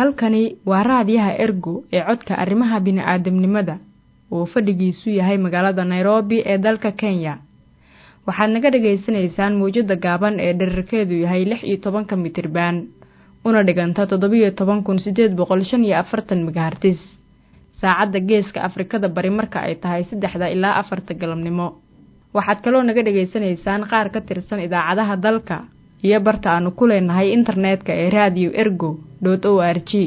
halkani waa raadiyaha ergo ee codka arrimaha bini'aadamnimada oo fadhigiisu yahay magaalada nairobi ee dalka kenya waxaad naga dhagaysanaysaan mawjadda gaaban ee dherarkeedu yahay lix iyo tobanka mitriban una dhiganta toddobiyo toban kun siddeed boqol shan iyo afartan megahartis saacadda geeska afrikada bari marka ay tahay saddexda ilaa afarta galabnimo waxaad kaloo naga dhagaysanaysaan qaar ka tirsan idaacadaha dalka iyo barta aanu ku leenahay internetka ee radio ergo dot o r g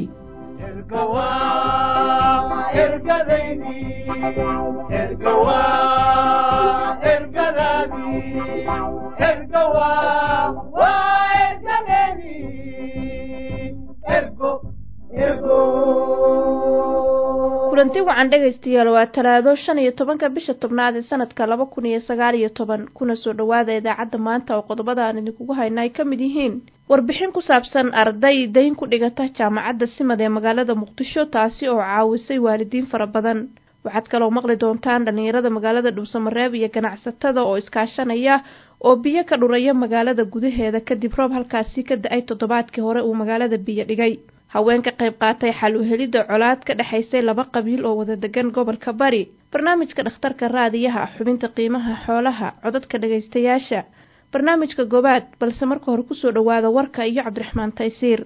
kulanti wacan dhegaystayaal waa talaado shan iyo tobanka bisha tobnaad ee sanadka laba kun iyo sagaal iyo toban kuna soo dhowaada idaacadda maanta oo qodobada aan idinkugu hayna ay ka mid yihiin warbixin ku saabsan arday dayn ku dhigata jaamacadda simad ee magaalada muqdisho taasi oo caawisay waalidiin fara badan waxaad kaloo maqli doontaan dhallinyarada magaalada dhuusamareeb iyo ganacsatada oo iskaashanaya oo biyo ka dhuraya magaalada gudaheeda kadib roob halkaasi ka da-ay toddobaadkii hore uu magaalada biyo dhigay haween ka qayb qaatay xal u helidda colaad ka dhexaysay laba qabiil oo wada degan gobolka bari barnaamijka dhakhtarka raadiyaha xubinta qiimaha xoolaha codadka dhagaystayaasha barnaamijka gobaad balse marka hore kusoo dhowaada warka iyo cabdiraxmaan taysiir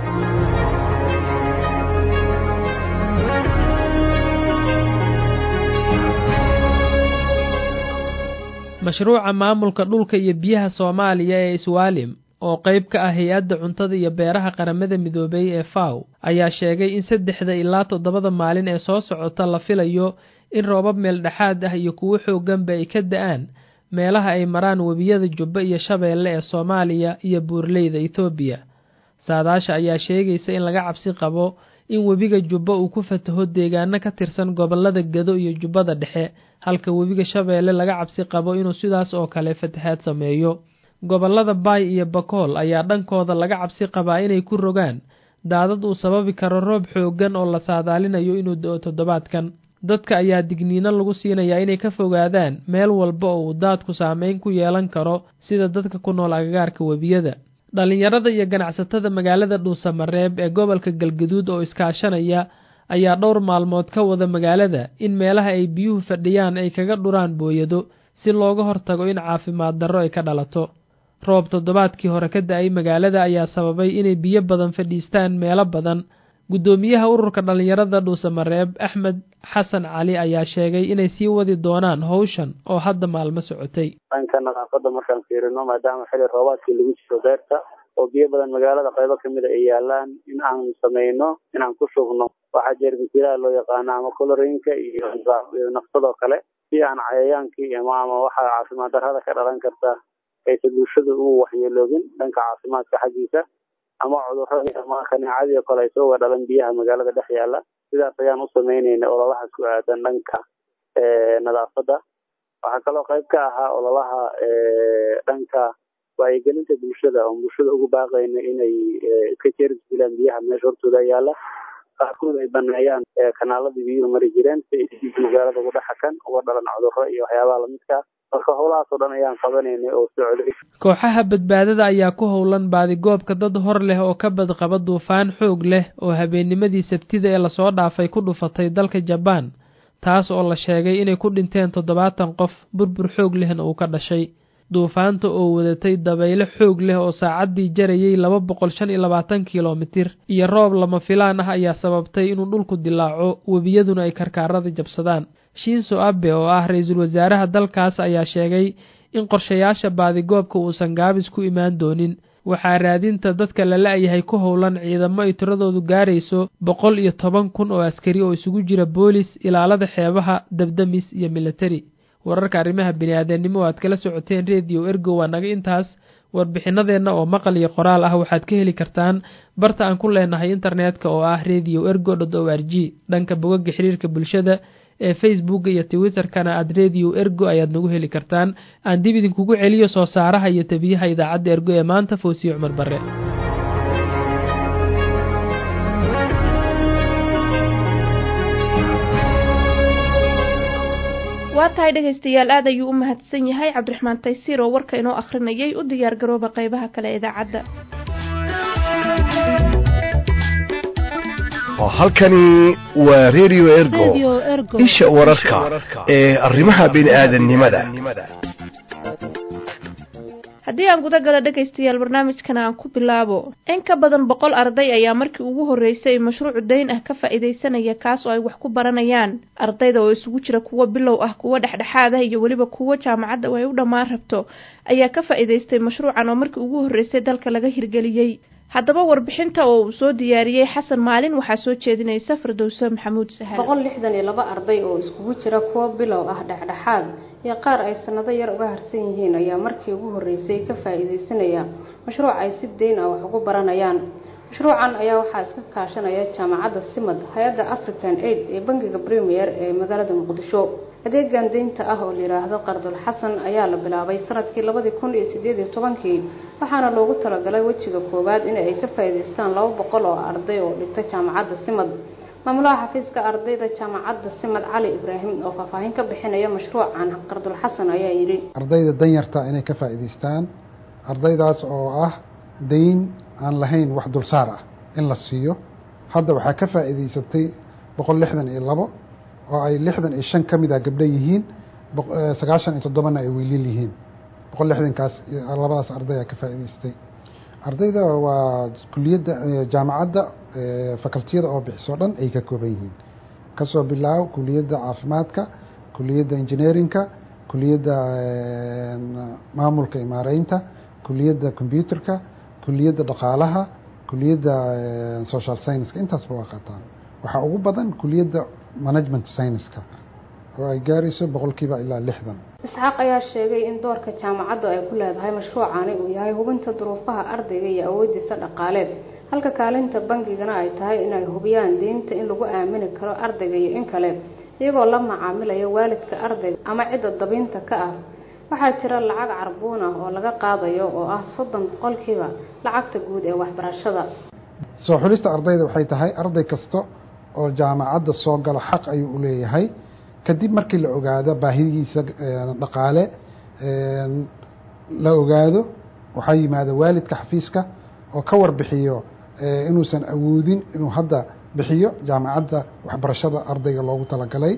mashruuca maamulka dhulka iyo biyaha soomaaliya ee iswaalim oo qayb ka ah hay-adda cuntada iyo beeraha qaramada midoobay ee faw ayaa sheegay in saddexda ilaa toddobada maalin ee soo socota la filayo in roobab meel dhexaad ah iyo kuwo xoogganba ay ka da-aan meelaha ay maraan webiyada jubba iyo shabeelle ee soomaaliya iyo buurleyda etoobiya saadaasha ayaa sheegaysa in laga cabsi qabo in webiga jubba uu ku fataho deegaano ka tirsan gobollada gado iyo jubbada dhexe halka webiga shabeelle laga cabsi qabo inuu sidaas oo kale fatahaad sameeyo gobollada baay iyo bakool ayaa dhankooda laga cabsi qabaa inay ku rogaan daadad uu sababi karo roob xooggan oo la saadaalinayo inuu do-o toddobaadkan dadka ayaa digniino lagu siinayaa inay ka fogaadaan meel walba oo uu daadku saameyn ku yeelan karo sida dadka ku nool agagaarka webiyada dhallinyarada iyo ganacsatada magaalada dhuusamareeb ee gobolka galgaduud oo iskaashanaya ayaa dhowr maalmood ka wada magaalada in meelaha ay biyuhu fadhiyaan ay kaga dhuraan booyado si looga hortago in caafimaad darro ay ka dhalato roob toddobaadkii hore ka da-ay magaalada ayaa sababay inay biyo badan fadhiistaan meelo badan guddoomiyaha ururka dhallinyarada dhuusamareeb axmed xasan cali ayaa sheegay inay sii wadi doonaan howshan oo hadda maalmo socotay dhanka nadaafadda markaan fiirino maadaama xili roobaadkii lagu jiro beerta oo biyo badan magaalada qaybo kamida ay yaalaan in aan sameyno inaan ku shubno waxaa jeermisilaha loo yaqaano ama colorinka iyo nafsadoo kale si aan cayayaankii ama waxa caafimaad darrada ka dhalan karta aysa bulshada ugu waxyeeloogin dhanka caafimaadka xaggiisa ama cudurradii ama kaneecadii oo kale ay soo wadhalan biyaha magaalada dhex yaala sidaas ayaan u sameynayna ololaha ku aadan dhanka nadaafadda waxaa kaloo qayb ka ahaa ololaha dhanka wacyigelinta bulshada oon bulshada ugu baaqayna inay iska jeerdilaan biyaha meesha hortooda yaala qaarkood ay baneeyaan kanaaladii biyuhu mari jireen si ay magaalada ugu dhexakan uga dhalan cudurro iyo waxyaabaha lamidkaa marka howlahaas oo dhan ayaan qabanaynay oo socday kooxaha badbaadada ayaa ku howlan baadigoobka dad hor leh oo ka badqaba duufaan xoog leh oo habeennimadii sabtida ee lasoo dhaafay ku dhufatay dalka jabaan taas oo la sheegay inay ku dhinteen toddobaatan qof burbur xoog lehna uu ka dhashay duufaanta oo wadatay dabayle xoog leh oo saacaddii jarayay laba boqol shan iyo labaatan kilomitir iyo roob lama filaan ah ayaa sababtay inuu dhulku dilaaco webiyaduna ay karkaarada jabsadaan shinso abe oo ah ra-iisul wasaaraha dalkaas ayaa sheegay in qorshayaasha baadigoobka uusan gaabis ku imaan doonin waxaa raadinta dadka la la-yahay ku howlan ciidamo ay tiradoodu gaarayso boqol iyo toban kun oo askari oo isugu jira boolis ilaalada xeebaha dabdamis iyo militari wararka arrimaha bini-aadamnimo oo aad kala socoteen rediyo ergo waa naga intaas warbixinadeenna oo maqal iyo qoraal ah waxaad ka heli kartaan barta aan ku leenahay internetka oo ah radio ergo dot o r g dhanka bogaga xiriirka bulshada ee facebooka iyo twitterkana aad radio ergo ayaad nagu heli kartaan aan dib idinkugu celiyo soo saaraha iyo tabiyaha idaacadda ergo ee maanta foosiye cumar bare waa tahay dhegaystayaal aad ayuu u mahadsan yahay cabdiraxmaan taysiir oo warka inoo akhrinayay u diyaar garooba qaybaha kale ee idaacadda halkani waa radio ergo isha wararka ee arrimaha bini'aadanimada haddii aan guda gala dhegaystayaal barnaamijkan aan ku bilaabo in ka badan boqol arday ayaa markii ugu horreysay mashruucu dayn ah ka faa'iidaysanaya kaas oo ay wax ku baranayaan ardayda oo isugu jira kuwo bilow ah kuwo dhexdhexaad ah iyo weliba kuwo jaamacadda oo ay u dhammaan rabto ayaa ka faa'iidaystay mashruucan oo markii ugu horreysay dalka laga hirgeliyey haddaba warbixinta oo uu soo diyaariyey xasan maalin waxaa soo jeedinaysa firdowso maxamuud sahal boqol lixdan iyo laba arday oo iskugu jira kuwo bilow ah dhexdhexaad iyo qaar ay sanado yar uga harsan yihiin ayaa markii ugu horreysay ka faa'iidaysanaya mashruuc ay si deyn ah wax ugu baranayaan mashruucan ayaa waxaa iska kaashanaya jaamacadda simad hay-adda african aid ee bangiga premier ee magaalada muqdisho adeegan deynta ah oo layidhaahdo qardul xasan ayaa la bilaabay sanadkii labadii kun iyo sideed iyo tobankii waxaana loogu talagalay wejiga koowaad in ay ka faa'iidaystaan laba boqol oo arday oo dhigta jaamacadda simad maamulaha xafiiska ardayda jaamacadda simad cali ibraahim oo faahfaahin ka bixinaya mashruucan qardul xasan ayaa yidhi ardayda danyarta inay ka faa'iidaystaan ardaydaas oo ah dayn aan lahayn wax dulsaar ah in la siiyo hadda waxaa ka faa'iidaysatay boqol lixdan iyo labo oo ay lixdan iyo shan ka mid a gabdho yihiin sagaashan iyo toddobana ay wiilil yihiin boqol lixdankaas labadaas arday aa ka faa'iidaystay ardayda waa kuliyadda jaamacadda facultiyada oo bixiso dhan ay ka kooban yihiin kasoo bilaabo kuliyadda caafimaadka kuliyadda engineerinka kuliyadda maamulka imaareynta kuliyadda combyuterka kuliyadda dhaqaalaha kuliyadda social scienceska intaasba waa qaataan waxaa ugu badan kuliyadda management scienceska oo ay gaarayso boqolkiiba ilaa lixdan isxaaq ayaa sheegay in doorka jaamacaddu ay ku leedahay mashruucani uu yahay hubinta duruufaha ardayga iyo awoodiisa dhaqaaleed halka kaalinta bangigana ay tahay inay hubiyaan deynta in lagu aamini karo ardayga iyo in kale iyagoo la macaamilaya waalidka ardayga ama cidda dabiinta ka ah waxaa jira lacag carbuun ah oo laga qaadayo oo ah soddon boqolkiiba lacagta guud ee waxbarashada soo xulista ardayda waxay tahay arday kasta oo jaamacadda soo galo xaq ayuu u leeyahay kadib markii la ogaado baahidiisa dhaqaale la ogaado waxaa yimaada waalidka xafiiska oo ka warbixiyo inuusan awoodin inuu hadda bixiyo jaamacadda waxbarashada ardayga loogu talagalay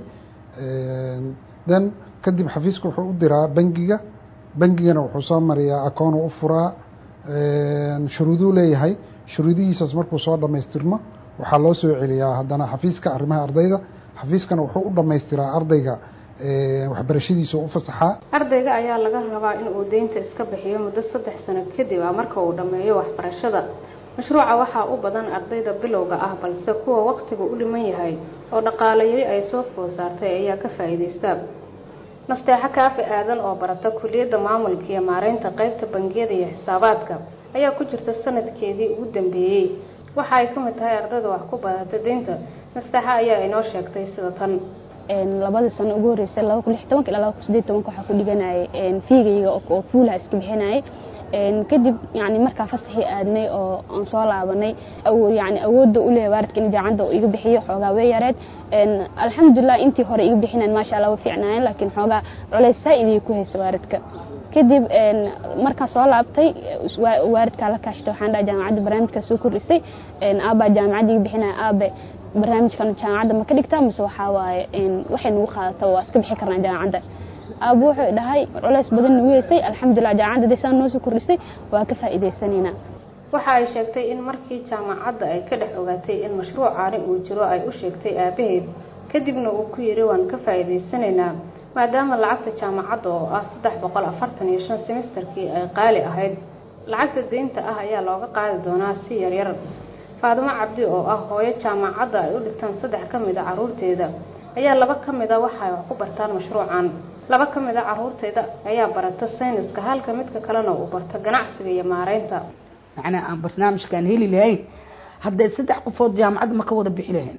then kadib xafiiska wuxuu u diraa bangiga bangigana wuxuu soo mariyaa akoon u furaa shuruuduu leeyahay shuruudihiisaas markuu soo dhammaystirmo waxaa loo soo celiyaa haddana xafiiska arrimaha ardayda xafiiskana wuxuu u dhammaystiraa ardayga waxbarashadiisa u fasaxaa ardayga ayaa laga rabaa in uu deynta iska bixiyo muddo saddex sano kadib ah marka uu dhammeeyo waxbarashada mashruuca waxaa u badan ardayda bilowga ah balse kuwa waqtigu u dhiman yahay oo dhaqaale yari ay soo food saartay ayaa ka faa'iidaysta nasteexo kaafi aadan oo barata kuliyadda maamulka iyo maareynta qeybta bangiyada iyo xisaabaadka ayaa ku jirta sanadkeedii ugu dambeeyey waxa ay ka mid tahay ardayda wax ku badata deynta nasteexo ayaa inoo sheegtay sida tan labadii sano ugu horreysay laba kun lix tobanka ilaa laba kun sideed tobanka waxaa ku dhiganayay fiigayga oo fuulaha iska bixinayay kadib yani markaa fasaxii aadnay oo aan soo laabanay yani awoodda u leeyahay waalidka in jaamacadda uu iga bixiyo xoogaa way yareed alxamdulilah intii hore iga bixinayn maasha allah way fiicnaayeen laakiin xoogaa culays saa-idii ku haysa waalidka kadib markaan soo laabtay waalidkaa la kaashtay waxaan dhaha jaamacadda barnaamijkaa soo kordhisay aabbaa jaamacadda iga bixinaya aabe barnaamijkan jaamacadda ma ka dhigtaa mise waxaa waaye waxay nagu qaadata waa iska bixi karnaa jaamacadda aabbo wuxuu dhahay culays badan nagu heysay alxamdulilah jaamacadda day saa noo soo kordhisay waa ka faa'iidaysanaynaa waxa ay sheegtay in markii jaamacadda ay ka dhex ogaatay in mashruucaani uu jiro ay u sheegtay aabaheed kadibna uu ku yidhi waan ka faa'iidaysanaynaa maadaama lacagta jaamacadda oo ah saddex boqol afartan iyo shan semesterkii ay qaali ahayd lacagta deynta ah ayaa looga qaadi doonaa si yaryar faadimo cabdi oo ah hooyo jaamacadda ay u dhigtaan saddex ka mid a caruurteeda ayaa laba ka mid a waxa ay wax ku bartaan mashruucan laba ka mid a caruurteeda ayaa barata sayniska halka midka kalena uu barto ganacsiga iyo maareynta macnaa aan barnaamijkaan heli lahayn hadday saddex qofood jaamacadda ma ka wada bixi lahayn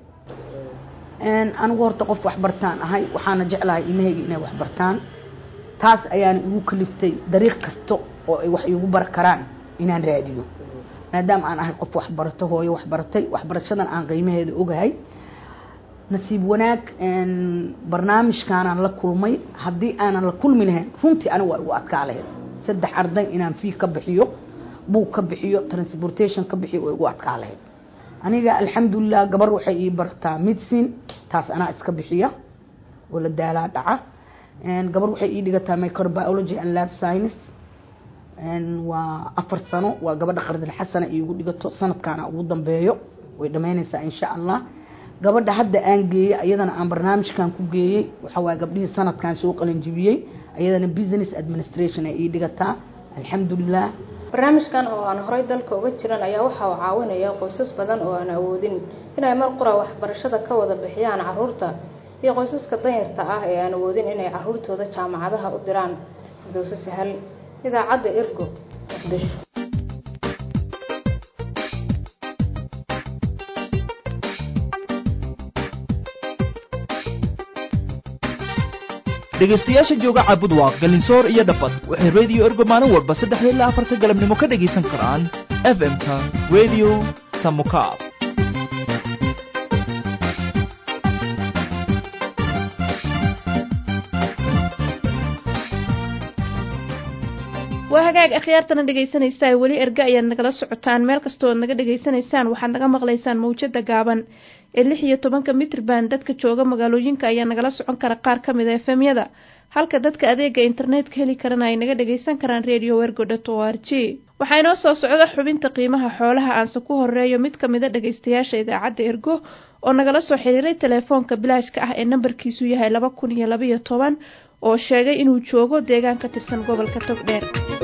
anigu horta qof waxbartaan ahay waxaana jeclahay ilmahayga inay waxbartaan taas ayaana igu kaliftay dariiq kasta oo ay wax iigu bar karaan inaan raadiyo maadaama aan ahay qof waxbarato hooyo waxbaratay waxbarashadan aan qiimaheeda ogahay nasiib wanaag barnaamijkaanaan la kulmay haddii aanan la kulmi lahayn runtii aniga waa igu adkaa lahayd saddex arday inaan fii ka bixiyo buug ka bixiyo transportation ka bixiyo waa igu adkaa lahayd aniga alxamdulilah gabar waxay ii bartaa medicine taas anaa iska bixiya oo la daalaa dhaca gabar waxay ii dhigataa microbiology and lab science waa afar sano waa gabadha qardil xasana iigu dhigato sanadkaana ugu dambeeyo way dhamaynaysaa insha allah gabadha hadda aan geeyey ayadana aan barnaamijkan ku geeyey waxa waaye gabdhihii sanadkan soo qalinjibiyey ayadana business administration ay ii dhigataa alxamdulilah barnaamijkan oo aan horey dalka uga jiran ayaa waxa uu caawinaya qoysas badan oo aan awoodin inay mar qura waxbarashada ka wada bixiyaan caruurta iyo qoysaska danyarta ah ee aan awoodin inay caruurtooda jaamacadaha u diraan dowse sahal idaacadda ergo muqdisho dhegaystayaasha jooga caabudwaaq galinsoor iyo dhafad waxay rediyo ergo maalin walba saddexda ilaa afarta galabnimo ka dhegaysan karaan f m-ka radio samukaab waa hagaag akhyaartana dhegaysanaysaa weli erga ayaad nagala socotaan meel kastoo ad naga dhegaysanaysaan waxaad naga maqlaysaan mawjada gaaban ee lix iyo tobanka mitrban dadka jooga magaalooyinka ayaa nagala socon kara qaar ka mid a efemyada halka dadka adeega internetka heli karana ay naga dhagaysan karaan radio wergo dot o r g waxaa inoo soo socda xubinta qiimaha xoolaha aanse ku horeeyo mid ka mida dhagaystayaasha idaacadda ergo oo nagala soo xiriiray telefoonka bilaashka ah ee nambarkiisu yahay laba kun iyo labaiyo toban oo sheegay inuu joogo deegaan ka tirsan gobolka togdheer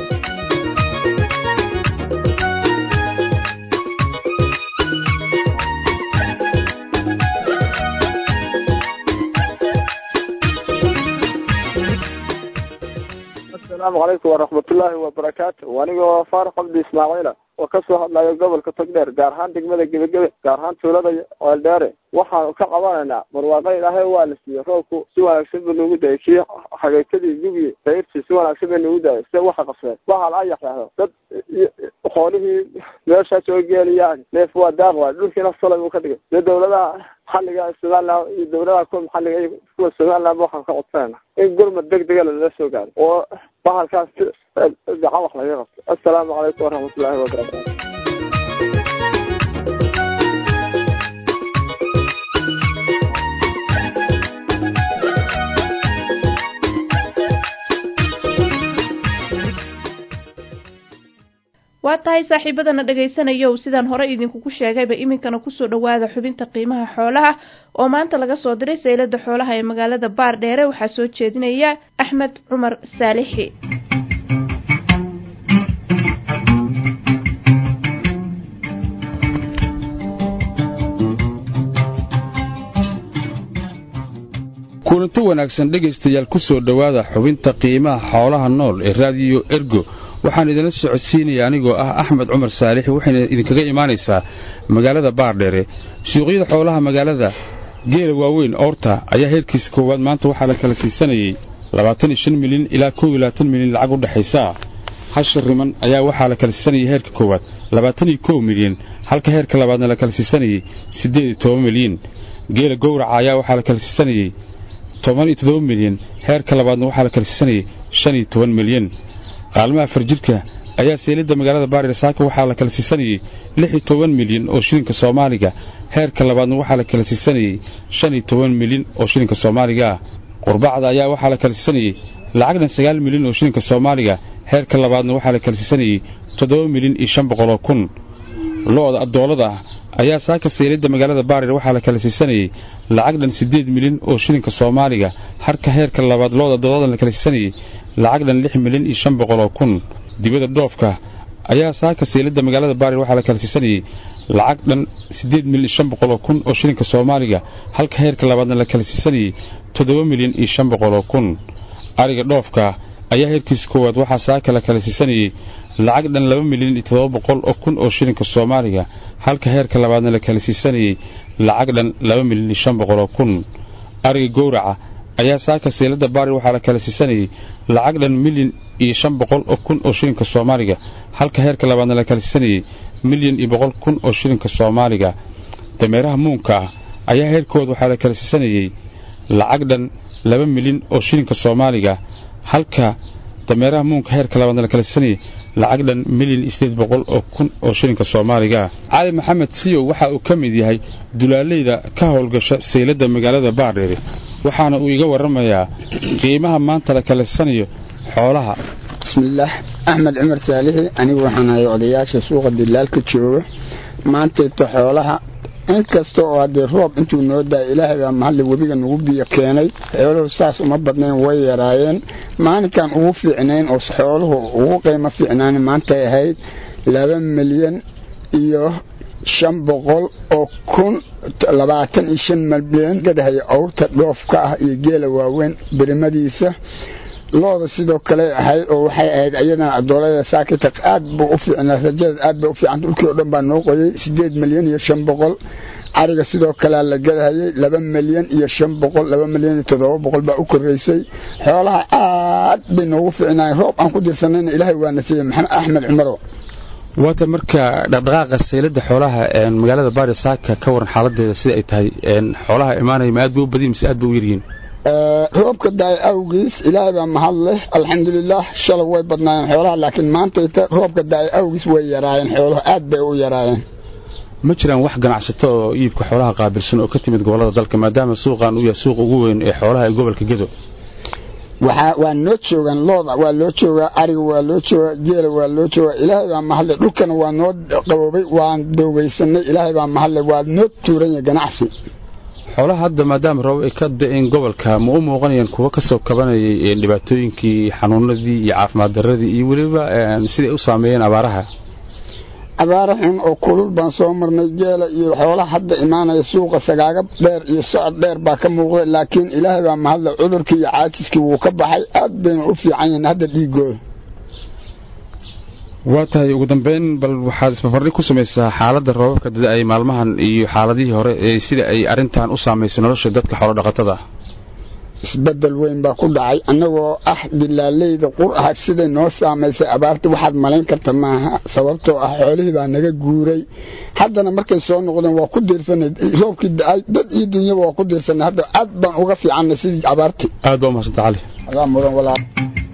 asalaamu calaykum waraxmatullaahi wabarakaatu anigoo faarax cabdi ismaaciila oo kasoo hadlayo gobolka togdheer gaar ahaan degmada gebagebe gaar ahaan tuulada eeldheere waxaanu ka qabanaynaa barwaaqo ilaahay waa la siiyey roobku si wanaagsan buu nagu dayay kii xageekadii gubi dayrtii si wanaagsan bay nagu dayay se waxa qabseen waxaa la yaxyaxdo dad xoolihii meeshaa soo geeliyaan neef waa daaq waay dhulkiina salay buu ka dhigay dee dawladaha maxalliga somaliland iyo dawladaha kuwa maxalliga iyo kuwa somaliland waxaan ka codsanayna in gurmad deg dega lala soo gaaro oo bahalkaas gacan wax laga qabto assalaamu calaykum waraxmatullaahi wabarakaatu waa tahay saaxiibadana dhagaysanayow sidaan hore idinkugu sheegayba iminkana kusoo dhawaada xubinta qiimaha xoolaha oo maanta laga soo diray saylada xoolaha ee magaalada baardheere waxaa soo jeedinaya axmed cumar saalixi kulanti wanaagsan dhegaystayaal ku soo dhowaada xubinta qiimaha xoolaha nool ee raadiyo ergo waxaan idinla socodsiinaya anigoo ah axmed cumar saalix waxayna idinkaga imaanaysaa magaalada baardheere suuqyada xoolaha magaalada geela waaweyn oorta ayaa heerkiisa koowaad maanta waxaa la kala siisanayey milyan ilaa milyan lacag u dhexaysa hasha riman ayaa waxaa la kala siisanayay heerka koowaad milyan halka heerka labaadna la kala siisanayey milyan geela gowraca ayaa waxaa la kala siisanayey milyan heerka labaadna waxaa la kala siisanayey milyan qaalmaha farjirka ayaa seelidda magaalada baarier saaka waxaa la kala siisanayey milyan oo shilinka soomaaliga heerka labaadna waxaa la kala siisanayey milyan oo shilinka soomaaliga ah qurbacda ayaa waxaa la kala siisanayey lacagdan sagaal milyan oo shilinka soomaaliga heerka labaadna waxaa la kala siisanayey toddoba milyan iyo shan boqoloo kun lo-da addoolada ah ayaa saaka seelidda magaalada baarier waxaa la kala siisanayey lacagdhan siddeed milyan oo shilinka soomaaliga harka heerka labaad lo-da addooladan la kala siisanayey lacagdhan lix milyan iyo shan boqoloo kun dibadda dhoofka ayaa saaka seelidda magaalada baarier waxaa la kala siisanayey lacag dhan siddeed milyan iyo shan boqoloo kun oo shilinka soomaaliga halka heerka labaadna la kala siisanayey toddoba milyan iyo shan boqoloo kun ariga dhoofka ayaa heerkiisa koowaad waxaa saaka la kala siisanayey lacag dhan laba milyan iyo toddoba boqol oo kun oo shilinka soomaaliga halka heerka labaadna la kala siisanayey lacag dhan laba milyan iyo shan boqoloo kun ariga gowraca ayaa saaka seelada baari waxaa la kala siisanayey lacag dhan milyan iyo shan boqol oo kun oo shilinka soomaaliga halka heerka labaadna la kala siisanayey milyan iyo boqol kun oo shilinka soomaaliga dameeraha muunka ah ayaa heerkooda waxaa la kala siisanayey lacag dhan laba milyan oo shilinka soomaaliga halka dameeraha muunka heerka labaadna la kala sanayay lacag dhan milyan iyo sideed boqol oo kun oo shilinka soomaaliga ah cali maxamed siyow waxa uu ka mid yahay dulaaleyda ka howlgasha sayladda magaalada baardheere waxaana uu iga warramayaa qiimaha maanta la kala sanayo xoolaha bismillaah axmed cumar saalixi anigu waxaan ahay odayaasha suuqa dilaalka jooga maantayta xoolaha inkasta oo haddee roob intuu noo daay ilaahay baa mahadle webiga nagu biyo keenay xooluhu saas uma badnayn way yaraayeen maalinkan ugu fiicnayn oo xooluhu ugu qiimo fiicnaan maantay ahayd laba milyan iyo shan boqol oo kun labaatan iyo shan milyan gadahaya awrta dhoofka ah iyo geela waaweyn birimadiisa looda sidoo kale ahayd oo waxay ahayd ayadana adoolada saakita aad buu u fiicnaa rajada aad bay u fiican dhulkii oo dhan baa noo qoyay sideed milyan iyo shan boqol cariga sidoo kalea la gadahayay laba milyan iyo shan boqol laba milyan iyo toddoba boqol baa u koraysay xoolaha aad bay noogu fiicnaayeen roob aan ku dirsanayna ilaahay waa nasiiyey maxamed axmed cumaro waata marka dhaqdhaqaaqa sayladda xoolaha magaalada baari saaka ka waran xaaladeeda sida ay tahay xoolaha imaanaya ma aad bay u badiyin mise aad bay u yaryihiin roobka daay awgiis ilaahay baa mahad leh alxamdulilaah shalay way badnaayeen xoolaha laakiin maantayta roobka daay awgiis way yaraayeen xooluhu aad bay u yaraayeen ma jiraan wax ganacsato oo iibka xoolaha qaabilsan oo ka timid gobolada dalka maadaama suuqan uu yahay suuqa ugu weyn ee xoolaha ee gobolka gedo waxaa waa noo joogaan looda waa loo joogaa ariga waa loo joogaa geela waa loo joogaa ilaahay baa mahadle dhulkana waa noo qaboobay waan doogaysanay ilaahay baa mahadle waa noo tuuranya ganacsi xoolaha hadda maadaama roob ay ka da-een gobolka ma u muuqanayaan kuwa ka soo kabanayay dhibaatooyinkii xanuunadii iyo caafimaad darradii iyo weliba siday u saameeyeen abaaraha abaara xun oo kulul baan soo marnay geela iyo xoolaha hadda imaanaya suuqa sagaaga dheer iyo socod dheer baa ka muuqda laakiin ilaahay baa mahadle cudurkii iyo caajiskii wuu ka baxay aad bayna u fiican yihiin hadda dhiigooda waa tahay ugu dambeyn bal waxaad isbarbardhig ku samaysaa xaaladda roobabka dada-ay maalmahan iyo xaaladihii hore ee sida ay arrintan u saamaysay nolosha dadka xoolodhaqatada isbedel weyn baa ku dhacay annagoo ah dilaaleyda qur ah siday noo saamaysay abaarta waxaad malayn karta maaha sababtoo ah xoolihii baa naga guuray haddana markay soo noqdeen waa ku diirsanay roobkii da-ay dad iyo dunyaba waa ku diirsanay hadda aad baan uga fiicannay sidii abaartii aad baa umahadsanta cali adaa mudan walaal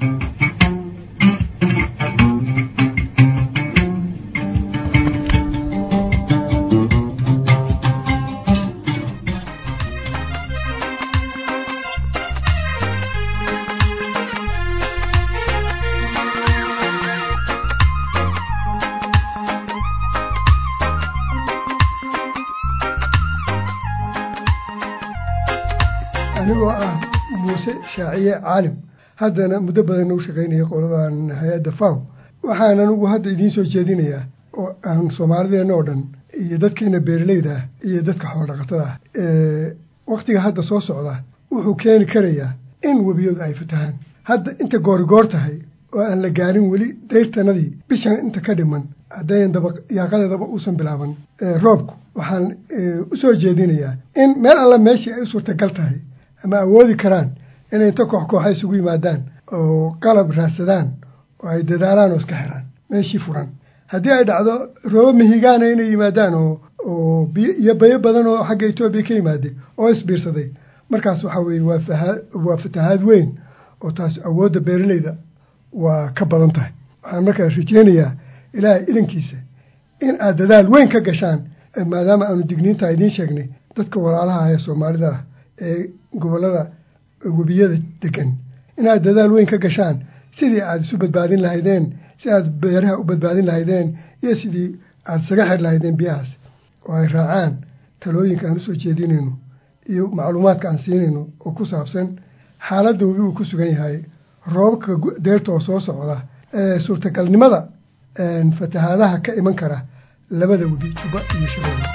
anigoo ah muuse shaaciye caalim haddana muddo badan u shaqaynaya qoladan hay-adda faw waxaan anugu hadda idiin soo jeedinayaa oo aan soomaalideenna oo dhan iyo dadkeena beeraleyda ah iyo dadka xoolodhaqatada ah wakhtiga hadda soo socda wuxuu keeni karayaa in webiyadu ay fatahaan hadda inta goorigoor tahay oo aan la gaarin weli dayrtanadii bishan inta ka dhiman haddayan daba yaaqadeedaba uusan bilaaban roobku waxaan u soo jeedinayaa in meel alla meeshii ay u suurtagal tahay ama awoodi karaan inay inta koox kooxa isugu yimaadaan oo qalab raadsadaan oo ay dadaalaan oo iska xiraan meeshii furan haddii ay dhacdo roobo mihigaana inay yimaadaan oo oo biyo iyo bayo badan oo xagga etoobiya ka yimaaday oo isbiirsaday markaas waxaa weeye waa fahaa waa fatahaad weyn oo taas awoodda beeraleyda waa ka badan tahay waxaan markaa rajeynayaa ilaahay idankiisa in aad dadaal weyn ka gashaan maadaama aanu digniintaa idiin sheegnay dadka walaalaha ee soomaalida ah ee gobollada webiyada degan inaad dadaal weyn ka gashaan sidii aad isu badbaadin lahaydeen si aad beeraha u badbaadin lahaydeen iyo sidii aad isaga xir lahaydeen biyahaas oo ay raacaan talooyinka aan usoo jeedinayno iyo macluumaadka aan siinayno oo ku saabsan xaaladda webi uu ku sugan yahay roobabka deerta oo soo socda suurtagalnimada fatahaadaha ka iman kara labada webi juba iyo shabeelle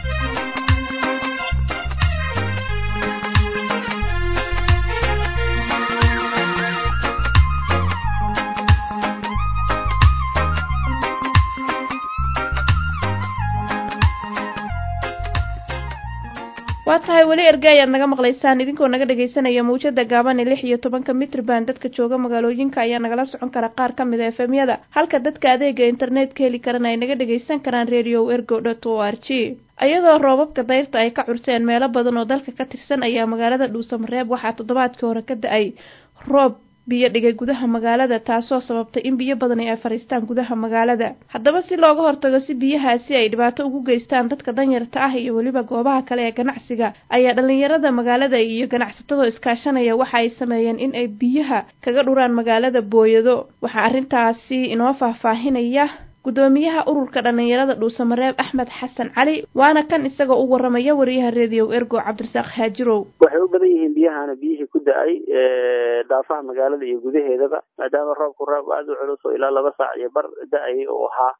waa tahay weli erge ayaad naga maqlaysaan idinkoo naga dhagaysanaya mawjada gaaban ee lix iyo tobanka mitrban dadka jooga magaalooyinka ayaa nagala socon kara qaar ka mid a efemyada halka dadka adeega internetka heli karana ay naga dhagaysan karaan radio ergo dot o r g iyadoo roobabka dayrta ay ka curteen meelo badan oo dalka ka tirsan ayaa magaalada dhuusamareeb waxaa toddobaadkii hore ka da-ay roob biyo dhigay gudaha magaalada taasoo sababtay in biyo badan ay fariistaan gudaha magaalada haddaba si looga hortago si biyahaasi ay dhibaato ugu geystaan dadka danyarta ah iyo weliba goobaha kale ee ganacsiga ayaa dhalinyarada magaalada iyo ganacsatadoo iskaashanaya waxa ay sameeyeen in ay biyaha kaga dhuraan magaalada booyado waxaa arrintaasi inoo faahfaahinaya gudoomiyaha ururka dhalinyarada dhuusamareeb axmed xasan cali waana kan isagoo u waramaya wariyaha redio ergo cabdirasaaq haajirow waxay u badan yihiin biyahana biyihii ku da-ay daafaha magaalada iyo gudaheedaba maadaama roobku roob aada u culus oo ilaa laba saac iyo bar da-ayay uu ahaa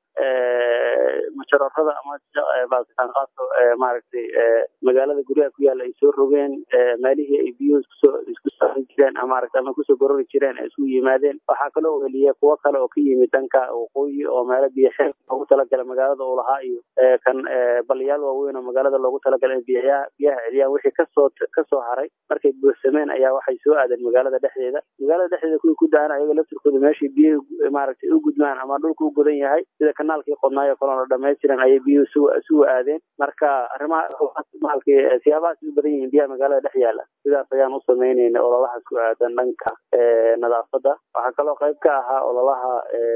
majarorada ama baasitaanqaaso maaragtay magaalada guryaha ku yaalla ay soo rogeen meelihii ay biyuhu iskusoo isku saaran jireen maaragta ama kusoo gorori jireen ay isugu yimaadeen waxaa kaloo weliya kuwo kale oo ka yimid dhanka waqooyi oo meelo biyo xeeb loogu talagalay magaalada uu lahaa iyo kan baliyaal waaweyn oo magaalada loogu talagalay in biyaha biyaha celiyaan wixii kasoo kasoo haray markay buuxsameen ayaa waxay soo aadeen magaalada dhexdeeda magaalada dhexdeeda kuwii ku da-an ayaga laftirkooda meeshii biyuhu maaragtay u gudmaan ama dhulka u godan yahay sida kanaalkii qodnaayo kalona dhamaystiran ayay biyuhu su isugu aadeen marka arrimaha maalkii siyaabahaas u badan yihiin biyaha magaalada dhex yaala sidaas ayaan u samaynayna ololahaas ku aadan dhanka nadaafadda waxaa kaloo qayb ka ahaa ololaha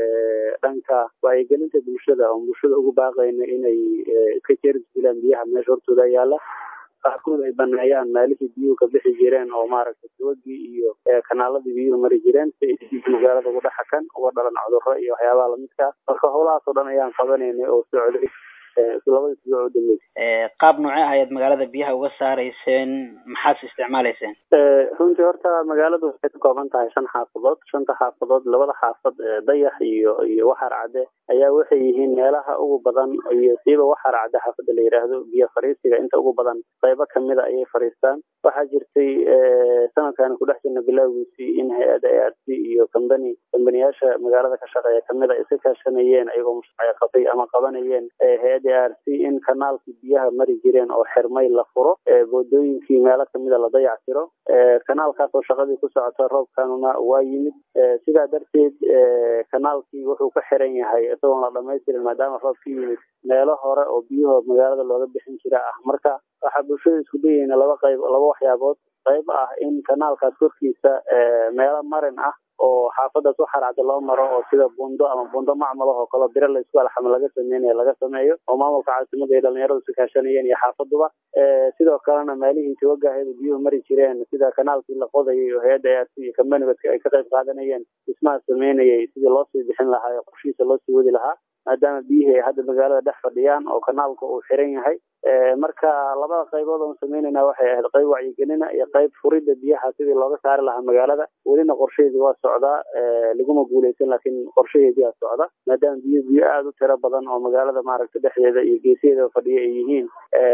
dhanka wacyigelinta bulshada oo bulshada ugu baaqayna inay ka jeerdilaan biyaha meesha hortooda yaala qaarkood ay baneeyaan meelihii biyuhu ka bixi jireen oo maaragtay tawagii iyo kanaaladii biyuhu mari jireen si ay magaalada ugu dhexakan uga dhalan cudurro iyo waxyaabaha lamidka marka howlahaas oo dhan ayaan qabanaynay oo socday labadii siboo u dambeysay qaab noocee ah ayaad magaalada biyaha uga saarayseen maxaad isticmaalayseen runtii horta magaaladu waxay ka kooban tahay shan xaafadood shanta xaafadood labada xaafad dayax iyo iyo waxar cadde ayaa waxay yihiin meelaha ugu badan iyo siiba waxar cadde xaafadda la yidhaahdo biyo fariisiga inta ugu badan qaybo kamida ayay fariistaan waxaa jirtay sanadkan kudhex jirna bilowgiisii in hay-adda a r c iyo combany combaniyaasha magaalada ka shaqeeya kamid a iska kaashanayeen ayagoo mashruucya qabay ama qabanayeen hay-adda r c in kanaalkii biyaha mari jireen oo xirmay la furo boodooyinkii meelo kamida la dayactiro kanaalkaas oo shaqadii ku socota roobkanuna waa yimid sidaa darteed kanaalkii wuxuu ka xiran yahay isagoon la dhamaystirin maadaama roob ka yimid meelo hore oo biyuhu magaalada looga bixin jira ah marka waxaa bulshada isku dayayna laba qayb laba waxyaabood qayb ah in kanaalkaas korkiisa meelo marin ah oo xaafadaas u xaracda loo maro oo sida bundo ama bundo macmal oo kale biro laysku alxamo laga sameynayo laga sameeyo oo maamulka caasimada iyo dhalinyaradu si kaashanayeen iyo xaafaduba sidoo kalena meelihii tawagaheeda biyuhu mari jireen sida kanaalkii la qodayay oo hay-adda ar iyo kambanibadka ay ka qayb qaadanayeen dhismaha sameynayay sidii loosii bixin lahaa oo qorshihiisa loosii wadi lahaa maadaama biyihii ay hadda magaalada dhex fadhiyaan oo kanaalka uu xiran yahay marka labada qaybood oon sameynayna waxay ahayd qayb wacyigelina iyo qayb furidda biyaha sidii looga saari lahaa magaalada welina qorshaheedii waa socdaa laguma guuleysan laakiin qorshaheedii waa socda maadaama biyo biyo aada u tiro badan oo magaalada maaragta dhexdeeda iyo geesiheeda fadhiya ay yihiin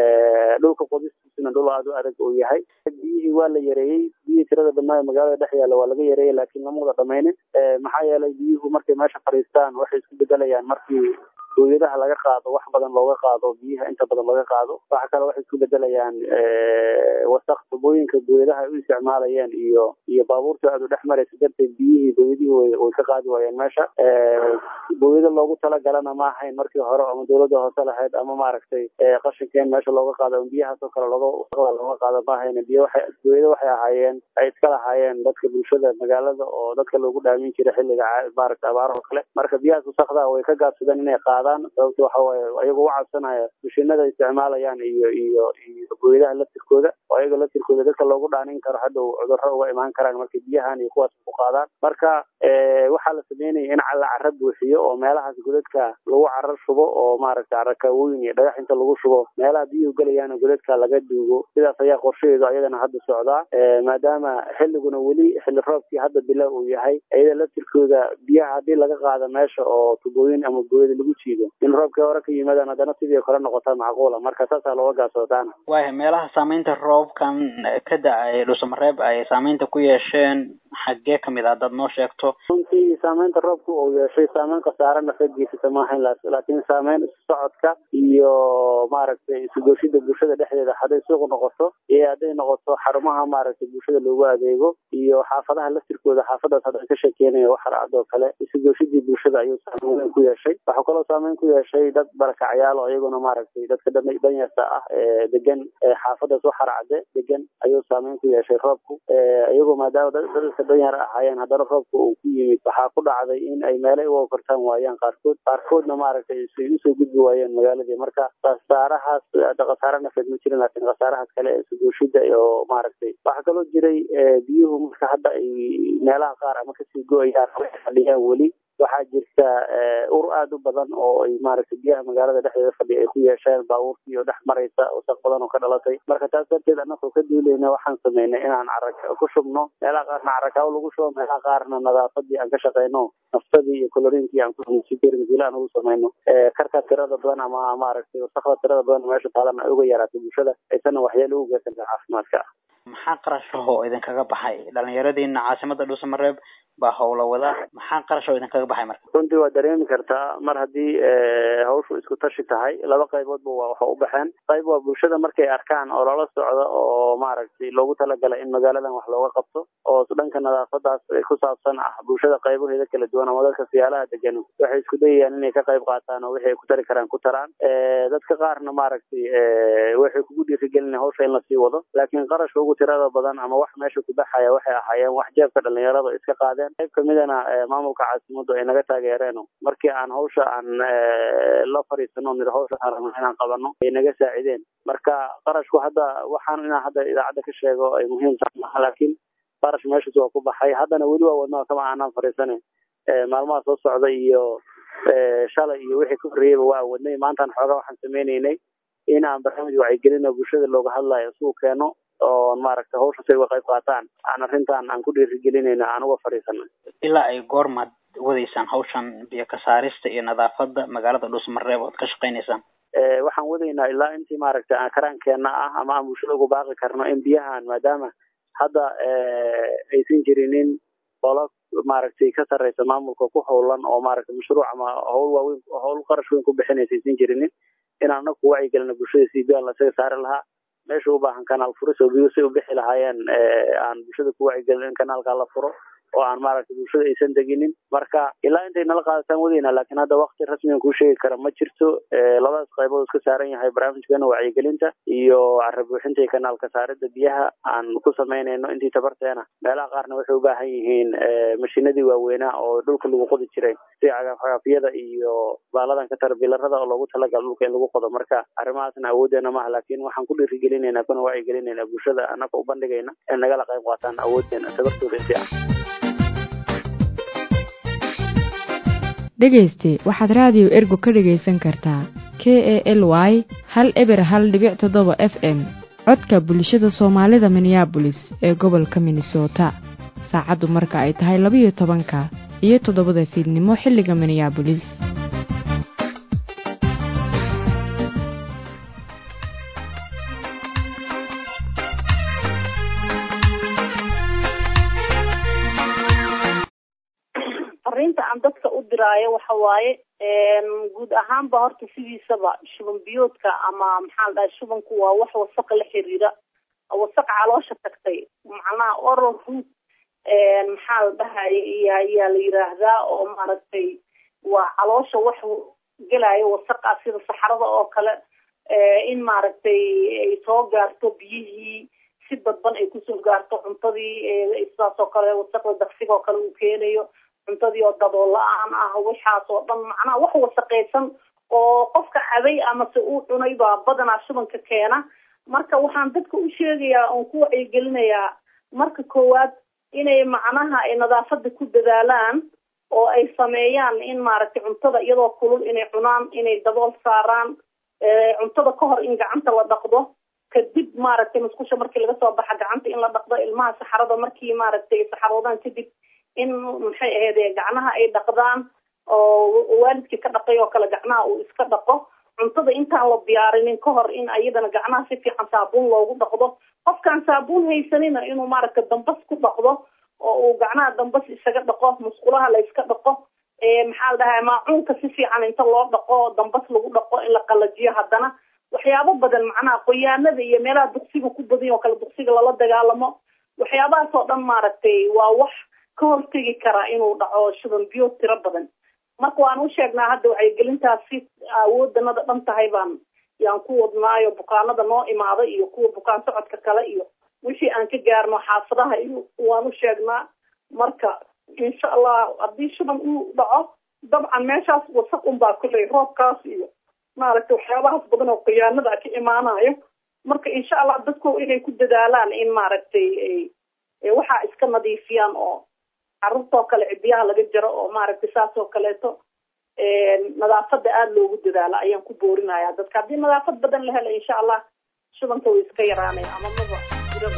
dhulka qodistiisuna dhul aada u adag uu yahay biyihii waa la yareeyey biyihii tirada badnaa magaalada dhex yaalla waa laga yareeyey laakiin lama wada dhamaynin maxaa yeelay biyuhu markay meesha fadhiistaan waxay isku bedelayaan markii booyadaha laga qaado wax badan looga qaado biyaha inta badan laga qaado waxa kale waxay isku bedelayaan wasaq tubooyinka booyadaha ay u isticmaalayeen iyo iyo baabuurta aada u dhex maraysa darteed biyihii booyadihii way ka qaadi waayeen meesha booyado loogu talagalana ma ahayn markii hore ama dawladda hoose lahayd ama maaragtay qashinkeen meesha looga qaado ama biyahaas oo kale looga wasaqda looga qaado ma ahayn biyo waxay booyado waxay ahaayeen ay iska lahaayeen dadka bulshada magaalada oo dadka loogu dhaamin jiray xilliga maaragta abaaraha oo kale marka biyahaas wasaqda way ka gaabsadeen inay qaadaan sababta waxa waaye ayagoo u cabsanaya mashiinada isticmaalayaan iyo iyo iyo booyadaha laftirkooda oo ayaga laftirkooda dadka loogu dhaanin karo hadhow cudurro uga imaan karaan markay biyahan iyo kuwaas ku qaadaan marka waxaa la sameynaya in la cara buuxiyo oo meelahaas godadka lagu carar shubo oo maaragta carakawooyin iyo dhagax inta lagu shubo meelaha biyuhu gelayaan godadka laga duugo sidaas ayaa qorshaheedu ayadana hadda socdaa maadaama xilliguna weli xilli roobkii hadda bila uu yahay iyada laftirkooda biyaha haddii laga qaado meesha oo tubooyin ama booyada lagu jiido in roobkii hore ka yimaadaan haddana sidii kale noqota macquula marka saasaa looga gaasoodaana waaya meelaha saameynta roobkan ka da-ay dhusamareeb ay saameynta ku yeesheen xaggee kamid a haddaad noo sheegto runtii saameynta roobka uu yeeshay saameyn khasaarana ka geysata maahayn laakiin saameyn isu socodka iyo maaragtay isugooshida bulshada dhexdeeda hadday suuq noqoto iyo hadday noqoto xarumaha maaragtay bulshada loogu adeego iyo xaafadaha laftirkooda xaafadaas hadda ka sheekeynaya waxaracd oo kale isugooshidii bulshada ayuu saameyn weyn ku yeeshay waxaa kaloo saameyn ku yeeshay dad barakacyaal oo iyaguna maaragtay dadka danyarta ah ee degan xaafadaas waxaracde degan ayuu saameyn ku yeeshay roobku iyagoo maadaama dadka danyar ahaayeen haddana roobka uu ku yimid waxaa ku dhacday in ay meelay uga kortaan waayaan qaarkood qaarkoodna maaragtay say usoo gudbi waayeen magaaladii marka khasaarahaas khasaare nafeed ma jirin laakiin khasaarahaas kale ee suguushida iyo maaragtay waxaa kaloo jiray biyuhu marka hadda ay meelaha qaar ama kasii go-ayaan fadhiyaan weli waxaa jirta ur aada u badan oo ay maaragtay biyaha magaalada dhexdeeda fadhiya ay ku yeesheen baabuurkii oo dhex maraysa wasaq badan oo ka dhalatay marka taas darteed annagoo ka duulayna waxaan sameynay inaan carag ku shubno meelaha qaarna caragaaw lagu shubo meelaha qaarna nadaafadii aan ka shaqeyno naftadii iyo colorinkii aan kusi karin sila aan ugu sameyno karka tirada badan ama maaragtay wasaqda tirada badan meesha taalana ay uga yaraatay bulshada aysanna waxyeelo ugu geysan caafimaadka maxaa qarashahoo idinkaga baxay dhalinyaradiina caasimada dhuusamareeb baa howla wada maxaa qarashoo idinkaga baxay marka runtii waa dareemi kartaa mar haddii hawshu isku tashi tahay laba qayboodba waa waxa u baxeen qayb waa bulshada markay arkaan oo lala socdo oo maaragtay loogu talagalay in magaaladan wax looga qabto oo dhanka nadaafadaas ku saabsan ah bulshada qaybaheeda kala duwan ama dadka siyaalaha degan waxay isku dayayaan inay ka qayb qaataan oo wixii ay ku tari karaan ku taraan dadka qaarna maaragtay waxay kugu dhiirigelina hawsha in lasii wado laakiin qarashka ugu tirada badan ama wax meesha ku baxaya waxay ahaayeen wax jeebka dhalinyarada iska qaadeen qayb kamidana maamulka caasimadu ay naga taageereen markii aan hawsha aan la fariisano nir hawsha aan rabno inaan qabano ay naga saacideen marka qarashku hadda waxaan inaan hadda idaacadda ka sheego ay muhiim tahay maha laakiin qarash meeshaas waa ku baxay haddana weli waa wadnaa kama aanaan fariisanin maalmaha soo socda iyo shalay iyo wixii ka horreeyeyba waa wadnay maantaan xoogaa waxaan sameyneynay in aan barnaamij wacyigelin oo bulshada looga hadlayo isugu keeno oo maaragtay hawsha say uga qayb qaataan aan arrintan aan ku dhiirigelinayna aan uga fadhiisana ilaa ay goormaad wadaysaan hawshan biyo ka saarista iyo nadaafada magaalada dhuusmareeb ood ka shaqeynaysaan waxaan wadaynaa ilaa intii maaragtay aan karaankeenna ah ama aan bulshada ugu baaqi karno in biyahan maadaama hadda aysan jirinin qolo maaragtay ka sarreysa maamulka ku howlan oo maaragtay mashruuc ama howl waaweyn howl qarash weyn ku bixinaysa aysan jirinin inaan anagu wacyigelina bulshada si biyan lasaga saari lahaa meesha u baahan kanaal furis oo biyo si u bixi lahaayeen aan bulshada ku wacyigelin in kanaalkaa la furo oo aan maaragtay bulshada aysan deginin marka ilaa intay nala qaadataan wadayna laakiin hadda wakti rasmigan kuu sheegi kara ma jirto labadaas qaybood iska saaran yahay barnaamijkeena wacyigelinta iyo cara buuxinta iyo kanaalka saarida biyaha aan ku samaynayno intii tabarteena meelaha qaarna waxay u baahan yihiin mashiinadii waaweynaa oo dhulka lagu qodi jiray sida cagaafcagaafyada iyo baaladan ka tara bilarada oo loogu talagala dhulka in lagu qodo marka arrimahaasna awoodeena maaha laakiin waxaan ku dhiirigelinayna kuna wacyigelinayna bulshada annaga u bandhigayna in nagala qayb qaataan awoodeena tabartooda intii ah dhegayste waxaad raadiyo ergo ka dhegaysan kartaa k e l y hal eber hal dhibic toddoba f m codka bulshada soomaalida minneabolis ee gobolka minnesota saacaddu marka ay tahay labiyo tobanka iyo toddobada fiidnimo xilliga minneabolis arinta aan dadka u diraayo waxa waaye guud ahaanba horta sidiisaba shuban biyoodka ama maxaa la dhahay shubanku waa wax wasaqa la xiriira wasaq caloosha tagtay macnaha oral root maxaa la dhahay ayaa la yiraahdaa oo maaragtay waa caloosha wax gelayo wasaqa sida saxarada oo kale in maaragtay ay soo gaarto biyihii si dadban ay kusoo gaarto cuntadii sidaas oo kale wasaqda daqsiga oo kale uu keenayo cuntadii oo dabool la-aan ah waxaas oo dhan macnaha wax wasaqaysan oo qofka cabay amase uu cunay baa badanaa shubanka keena marka waxaan dadka u sheegayaa oon ku wacyigelinayaa marka koowaad inay macnaha ay nadaafada ku dadaalaan oo ay sameeyaan in maaragtay cuntada iyadoo kulul inay cunaan inay dabool saaraan cuntada ka hor in gacanta la dhaqdo kadib maaragtay musqusha markii laga soo baxa gacanta in la dhaqdo ilmaha saxarada markii maaragtay ay saxaroodaan kadib in maxay ahayd gacnaha ay dhaqdaan oo waalidkii ka dhaqay oo kale gacnaha uu iska dhaqo cuntada intaan la diyaarinin ka hor in ayadana gacnaha si fiican saabuun loogu dhaqdo qofkaan saabuun haysanina inuu maaragtay dambas ku dhaqdo oo uu gacnaha dambas isaga dhaqo musqulaha la iska dhaqo maxaa la dhahaa maacuunka si fiican inta loo dhaqo dambas lagu dhaqo in la qalajiyo haddana waxyaabo badan macnaha qoyaanada iyo meelaha duqsiga ku badan oo kale duqsiga lala dagaalamo waxyaabahaas oo dhan maaragtay waa wax ka hortegi karaa inuu dhaco shuban biyo tiro badan marka waan u sheegnaa hadda wacyigelintaasi awoodanada dhan tahay baan yaan ku wadnaayo bukaanada noo imaada iyo kuwa bukaan socodka kale iyo wixii aan ka gaarno xaafadaha iyo waan u sheegnaa marka insha allah haddii shuban uu dhaco dabcan meeshaas wasaq unbaa kulley roobkaas iyo maaragtay waxyaabahaas badan oo khiyaanada ka imaanayo marka insha allah dadku inay ku dadaalaan in maaragtay waxaa iska nadiifiyaan oo carruurtoo kale cibiyaha laga jaro oo maaragtay saas oo kaleeto nadaafada aada loogu dadaalo ayaan ku boorinaya dadka haddii nadaafad badan la helo insha allah shubanka way iska yaraanaya ama maba jiraba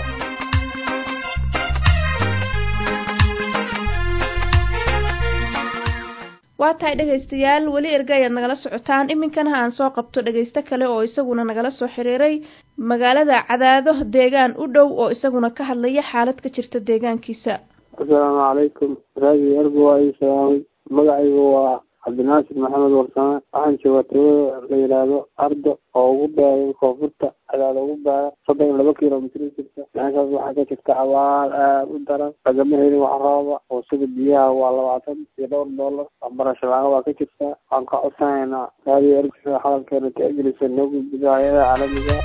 waa tahay dhegaystayaal weli erga ayaad nagala socotaan iminkana aan soo qabto dhegaysto kale oo isaguna nagala soo xiriiray magaalada cadaado deegaan u dhow oo isaguna ka hadlaya xaalad ka jirta deegaankiisa asalaamu calaykum raadi ergo waa ii salaamay magacaygu waa cabdinaasir maxamed warsame waxaan joogaa tawada la yidhaahdo ardo oo ugu beeray koonfurta cadaada ugu beera soddon iyo laba kilomitr jirta meeshaas waxaa ka jirta abaar aada u daran lagama helin wax rooba oo sida biyaha waa labaatan iyo dhowr doolar waxbarasho la-aan waa ka jirta waxaan ka codsanaynaa raadiyo ergo sida hadalkeena tixgelisa noo gudbido hay-ada caalamiga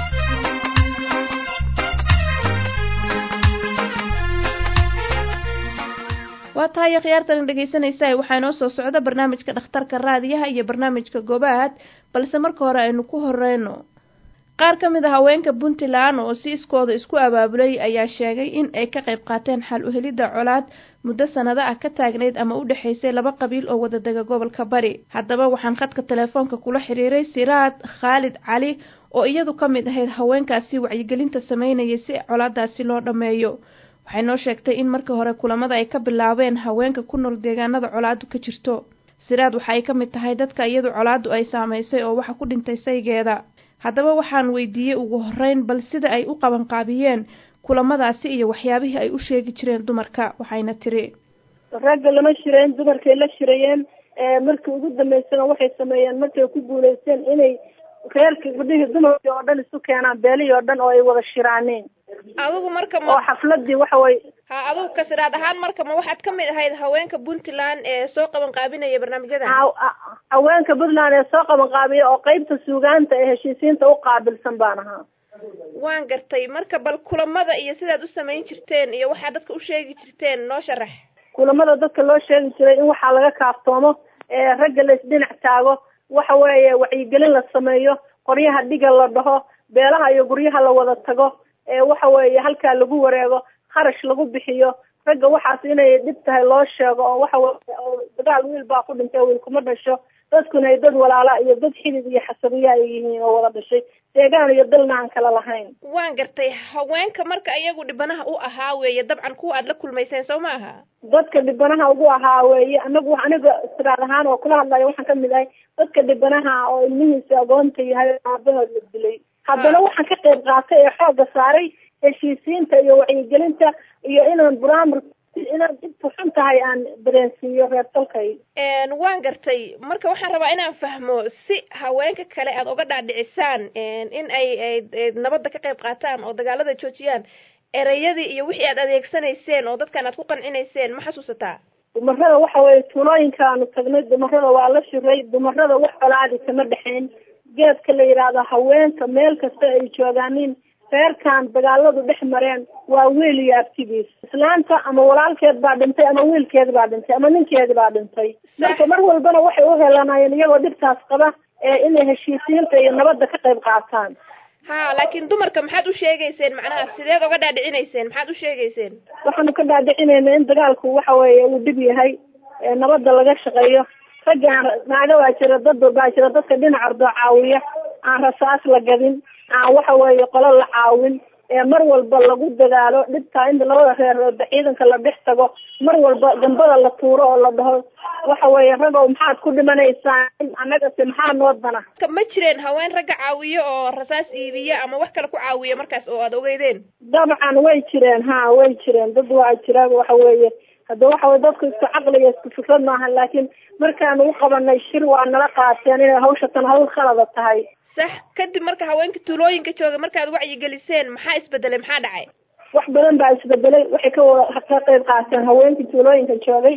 waa tahay akhyaartan dhegaysanaysa waxaa inoo soo socda barnaamijka dhakhtarka raadiyaha iyo barnaamijka gobaad balse marka hore aynu ku horeyno qaar ka mid a haweenka puntland oo si iskooda isku abaabulay ayaa sheegay in ay ka qayb qaateen xal uhelidda colaad muddo sanado ah ka taagnayd ama u dhexaysay laba qabiil oo wadadega gobolka bari haddaba waxaan khadka telefoonka kula xiriiray siraad khaalid cali oo iyadu ka mid ahayd haweenkaasi wacyigelinta sameynayay si colaadaasi loo dhammeeyo waxay noo sheegtay in markii hore kulamada ay ka bilaabeen haweenka ku nool deegaanada colaadu ka jirto siraad waxa ay ka mid tahay dadka iyadu colaadu ay saamaysay oo waxa ku dhintay saygeeda haddaba waxaan weydiiyey ugu horeyn bal sida ay u qabanqaabiyeen kulamadaasi iyo waxyaabihii ay u sheegi jireen dumarka waxayna tiri ragga lama shireen dumarkay la shirayeen markii ugu dambeysana waxay sameeyeen markay ku guuleysteen inay reerkii gudhihii dumarkii oo dhan isu keenaan beelihii oo dhan oo ay wada shiraaneen adigu marka oo xafladii waxa way ha adigu kasiraad ahaan marka ma waxaad ka mid ahayd haweenka puntland ee soo qaban qaabinaya barnaamijyadan haweenka puntland ee soo qaban qaabiya oo qeybta suugaanta ee heshiisiinta u qaabilsan baan ahaa waan gartay marka bal kulamada iyo sidaad u samayn jirteen iyo waxaad dadka u sheegi jirteen noo sharax kulamada dadka loo sheegi jiray in waxaa laga kaaftoomo ee ragga la isdhinac taago waxa weeye wacyigelin la sameeyo qoryaha dhiga la dhaho beelaha iyo guryaha la wada tago ee waxa weeye halkaa lagu wareego kharash lagu bixiyo ragga waxaas inay dhib tahay loo sheego oo waxa weye dagaal wiil baa ku dhintay wiil kuma dhasho dadkuna ay dad walaala iyo dad xidid iyo xasabiya ay yihiin oo wada dhashay deegaan iyo dalna aan kala lahayn waan gartay haweenka marka iyagu dhibanaha u ahaa weeye dabcan kuwa aad la kulmayseen soo ma aha dadka dhibanaha ugu ahaa weeye anagu aniga siraad ahaan oo kula hadlayo waxaan kamid ahay dadka dhibanaha oo ilmihiisa agoonta yahay aabahood la dilay haddana waxaan ka qayb qaatay ee xoogga saaray heshiisiinta iyo wacyigelinta iyo inaan buraamur inaan dhibku xun tahay aan dareensiiyo reer dalkay waan gartay marka waxaan rabaa inaan fahmo si haweenka kale aad uga dhaadhicisaan in ay ay nabadda ka qayb qaataan oo dagaalada joojiyaan ereyadii iyo wixii aad adeegsanayseen oo dadkan aad ku qancinayseen ma xasuusataa dumarada waxa weeye tuulooyinka aanu tagnay dumarada waa la shiray dumarada wax colaadi kama dhexayn geedka la yidhaahdo haweenka meel kasta ay joogaanin reerkan dagaaladu dhex mareen waa wiil iyo abtigiis islaanta ama walaalkeed baa dhintay ama wiilkeed baa dhintay ama ninkeedi baa dhintay marka mar walbana waxay u helanayeen iyagoo dhibtaas qaba ee inay heshiisiinta iyo nabadda ka qayb qaataan ha laakiin dumarka maxaad u sheegayseen macnaha sideed oga dhaadhicinayseen maxaad u sheegayseen waxaanu ka dhaadhicinayna in dagaalku waxa weeye uu dhib yahay nabadda laga shaqeeyo raggaan naaga baa jira dad baa jira dadka dhinac ordoo caawiya aan rasaas la gadin aan waxa weeye qolo la caawin ee mar walba lagu dadaalo dhibtaa in labada reer ciidanka la dhex tago mar walba gambada la tuuro oo la dhaho waxa weeye ragow maxaad ku dhimanaysaan annagase maxaa noo dana ma jireen haween ragga caawiyo oo rasaas iibiya ama wax kale ku caawiya markaas oo aad ogeydeen dabcan way jireen ha way jireen dad waa jira waxa weeye hadda waxa weye dadku isku caqli iyo isku fikrad maahan laakiin markaanu u qabanay shir waa nala qaateen inay hawshatan hawl khalada tahay sax kadib marka haweenka tuulooyinka jooga markaad wacyigeliseen maxaa isbedelay maxaa dhacay wax badan baa isbedelay waxay ka wada ka qayb qaateen haweenkii tuulooyinka joogay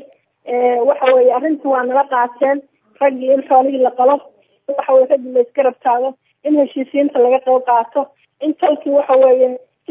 waxa weeye arrinta waa nala qaateen raggii in xoolihii la qalo waxa weye raggii la isgarab taago in heshiisiinta laga qayb qaato in talkii waxa weeye si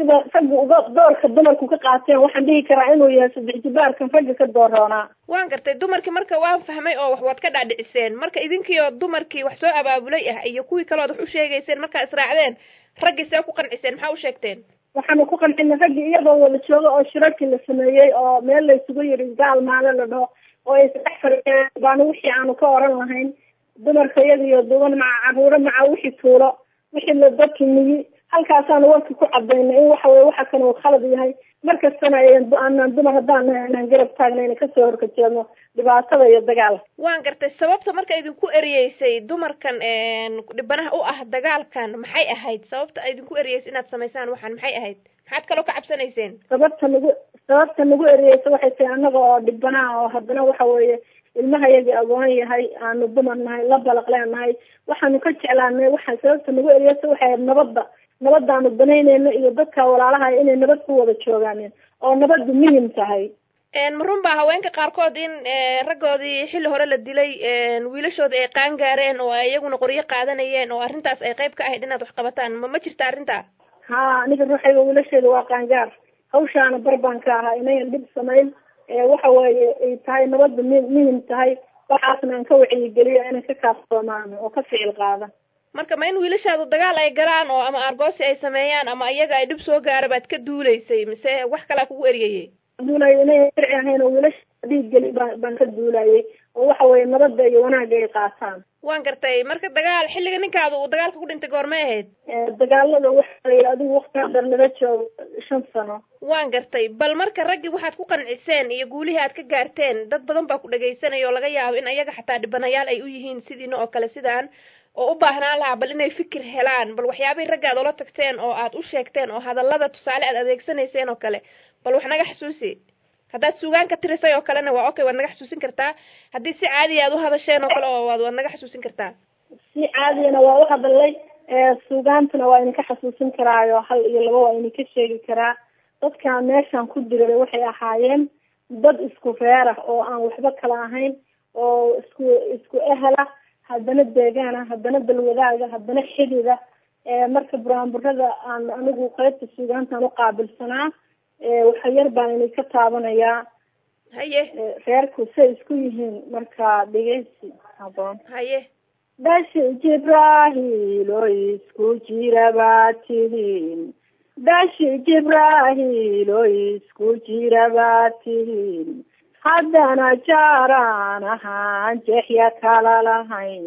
sida ragga uga doorka dumarku ka qaateen waxaan dhihi karaa inuu yahay saddex jibaarkan ragga ka dooroonaa waan gartay dumarkii marka waan fahmay oo wax waad ka dhaadhiciseen marka idinkiioo dumarkii wax soo abaabulay ah iyo kuwii kalood wax u sheegayseen markaa israacdeen raggii see ku qanciseen maxaa u sheegteen waxaanu ku qancinay raggii iyadoo wada jooga oo shirarkii la sameeyey oo meel la isugu yidhi gaal maale la dhaho oo ay saddex fadhiyeen baanu wixii aanu ka oran lahayn dumarka iyada iyo duban maca caruuro maca wixii tuulo wixii la dadki miyi halkaasaanu warkii ku cadaynay in waxa weye waxa kan uu khalad yahay markastana aanaan dumar haddaan nahay anaan garab taagnayna kasoo horkajeedno dhibaatada iyo dagaalka waan gartay sababta marka idinku eriyeysay dumarkan dhibanaha u ah dagaalkan maxay ahayd sababta idinku eriyeysay inaad samaysaan waxaan maxay ahayd maxaad kaloo ka cabsanayseen sababta nagu sababta nagu eriyeysa waxay tahay annaga oo dhibanaha oo haddana waxa weeye ilmaha yagii agoon yahay aanu dumar nahay la balaq leenahay waxaanu ka jeclaanay waxa sababta nagu eriyeysa waxay ahayd nabadda nabadaanu banaynayno iyo dadka walaalaha inay nabad ku wada joogaaneen oo nabaddu muhim tahay ma run baa haweenka qaarkood in raggoodii xilli hore la dilay wiilashoodii ay qaan gaareen oo ay iyaguna qoryo qaadanayeen oo arrintaas ay qayb ka ahayd inaad wax qabataan ma ma jirta arrintaa ha aniga ruuxayga wiilasheeda waa qaangaar hawshaana bar baan ka ahaa inayan dhib samayn waxa weeye ay tahay nabadda m muhim tahay waxaasna aan ka wacyigeliyo inay ka kaaftoomaan oo ka ficil qaada marka ma in wiilashaadu dagaal ay galaan oo ama argoosi ay sameeyaan ama iyaga ay dhib soo gaara baad ka duulaysay mise wax kalaa kugu eriyayey duulay inay sharci ahayn oo wiilasha dhiig geli baan baan ka duulayay oo waxa weeye nabadda iyo wanaagga ay qaataan waan gartay marka dagaal xilliga ninkaada uu dagaalka ku dhintay goormay ahayd dagaalada waxa la yidhi adigu waqti hadar laga joogo shan sano waan gartay bal marka raggii waxaad ku qanciseen iyo guulihii aad ka gaarteen dad badan baa ku dhagaysanaya oo laga yaabo in ayaga xataa dhibanayaal ay u yihiin sidiina oo kale sidaan oo u baahnaan lahaa bal inay fikir helaan bal waxyaabihii ragga aad ula tagteen oo aad u sheegteen oo hadallada tusaale aad adeegsanayseen oo kale bal wax naga xasuusi haddaad suugaan ka tirisay oo kalena waa okay waad naga xasuusin kartaa haddii si caadiya aad u hadasheen oo kale oo waad waad naga xasuusin kartaa si caadiyana waa u hadalay suugaantana waa idinka xasuusin karaayo hal iyo laba waa idinka sheegi karaa dadka meeshan ku diray waxay ahaayeen dad isku reer ah oo aan waxba kala ahayn oo isku isku ehela haddana deegaana haddana dalwadaaga haddana xidida marka buraanburada aan anigu qaybta suugaantaan uqaabilsanaa waxa yar baan inay ka taabanayaa haye reerku say isku yihiin marka dhegeysi haboon haye dhashi jibrahilo isku jira baa tihiin dhashi jibrahilo isku jira baa tihiin haddana jaaraan ahaan jexya kala lahayn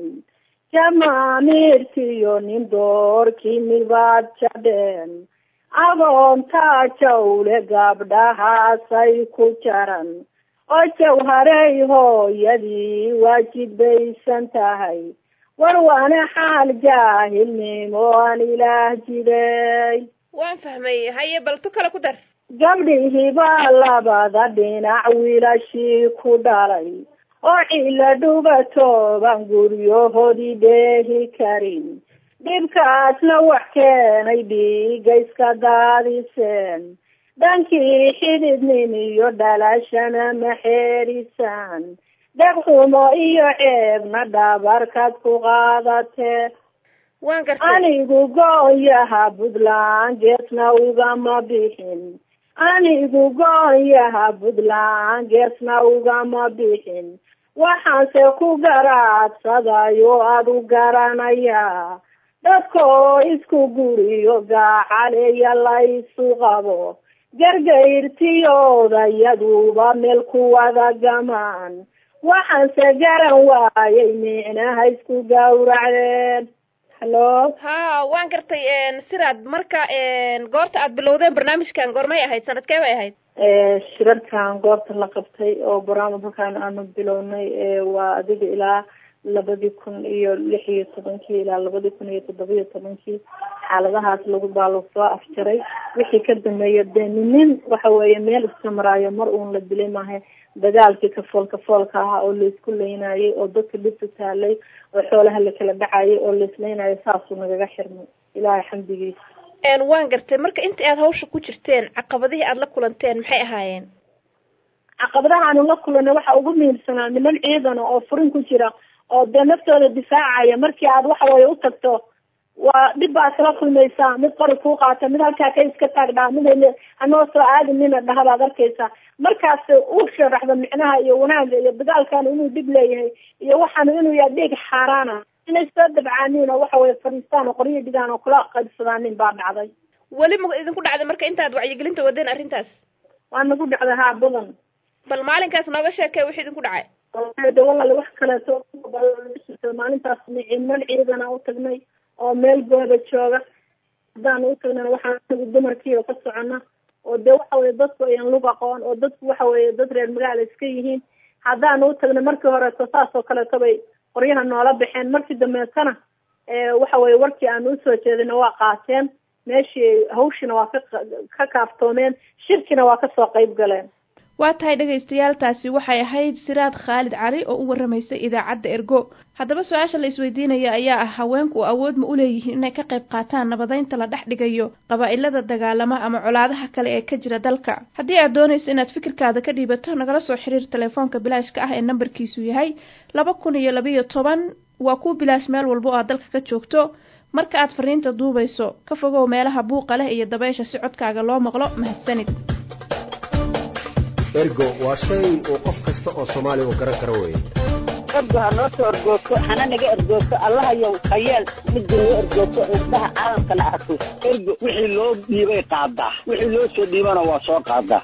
jamaamirtiyo nin doorkii mibaad jadheen agoontaa jawle gabdhahaasay ku jaran oo jawharey hooyadii waajidbaysan tahay war waana xaal jaahilnimo aan ilaah jiday waan fahmay haye bal tu kale ku dar gabdhihii baa labada dhinac wiilashii ku dhalay oo cila dhubatooban guryahoodii dheehi karin dhibkaasna wax keenay dhiiga iska daadiseen dhankii xididnin iyo dhalashana maxeerisaan dhegxumo iyo ceebna dhabarkaad ku qaadatee waan gartay anigu goonyaha puntland geesna ugama bixin anigu goonyaha puntland geesna ugama bixin waxaanse ku garaadsaday oo aad u garanayaa dadka oo isku guriyo gaacaleeya la isu qabo gargayrtiyodayaduba meel ku wada gamaan waxaanse garan waayay micnaha isku gawracdeen hallo ha waan gartay siraad marka goorta aad bilowdeen barnaamijkan goormay ahayd sanadkee bay ahayd shirarkan goorta la qabtay oo barnaamijkan aanu bilownay waa adiga ilaa labadii kun iyo lix iyo tobankii ilaa labadii kun iyo toddobiyo tobankii xaaladahaas lagu baa lagu soo afjaray wixii ka dambeeya dee ninin waxa weeye meel iska maraayo mar uun la dilay maaha dagaalkii kafool kafoolka ahaa oo laisku leynayay oo dadka dhibta taalay oo xoolaha lakala dhacayay oo laisleynayo saasuu nagaga xirmay ilaahay xamdigiisa waan gartay marka inta aad hawsha ku jirteen caqabadihii aad la kulanteen maxay ahaayeen caqabadaha aanu la kulanay waxa ugu muhiimsanaa niman ciidana oo furin ku jira oo dee naftooda difaacaya markii aad waxa weye u tagto waa dhib baad kala kulmaysaa mid qori kuu qaata mid halkaa ka iska taagdhaa mid hanoo soo aadinina dhaha baad arkaysaa markaas u sharaxda micnaha iyo wanaagga iyo dagaalkan inuu dhib leeyahay iyo waxaan inuu yahay dhiig xaaraana inay soo dabcaaniin oo waxa weye fadhiistaan oo qoryo dhigaan oo kula qaybsadaanin baa dhacday weli ma idinku dhacday marka intaad wacyigelinta wadeen arrintaas waa nagu dhacday haa badan bal maalinkaas nooga sheekay wixii idinku dhacay de walaal wax kaleeto maalintaas niman ciidana u tagnay oo meel gooda jooga haddaan u tagnana waxaan anagu dumarkiiba ka socona oo dee waxa weye dadku ayan lug aqoon oo dadku waxa weye dad reer magaala iska yihiin haddaan u tagna markii horeeto saas oo kaleeto bay qoryaha noola baxeen markii dambeetana waxa weye warkii aan usoo jeedina waa qaateen meeshii hawshina waa ka ka kaaftoomeen shirkina waa kasoo qayb galeen waa tahay dhegaystayaal taasi waxay ahayd siraad khaalid cali oo u warramaysay idaacadda ergo haddaba su-aasha la isweydiinaya ayaa ah haweenku awood ma u leeyihiin inay ka qayb qaataan nabadeynta la dhex dhigayo qabaa'ilada dagaalama ama colaadaha kale ee ka jira dalka haddii aad doonayso inaad fikirkaada ka dhiibato nagala soo xiriir telefoonka bilaashka ah ee nambarkiisu yahay laba kun iyo labayo toban waa kuu bilaash meel walba oo aad dalka ka joogto marka aad fariinta duubayso ka fogow meelaha buuqa leh iyo dabaysha si codkaaga loo maqlo mahadsanid ergo waa shay uu qof kasta oo soomaaliya uu garan karo weeye ergo ha noo soo ergoogto hana naga ergoogto allahayow hayeel midda noo ergoogto indhaha caalamkana arko ergo wixii loo dhiibay qaadaa wixii loo soo dhiibana waa soo qaadaa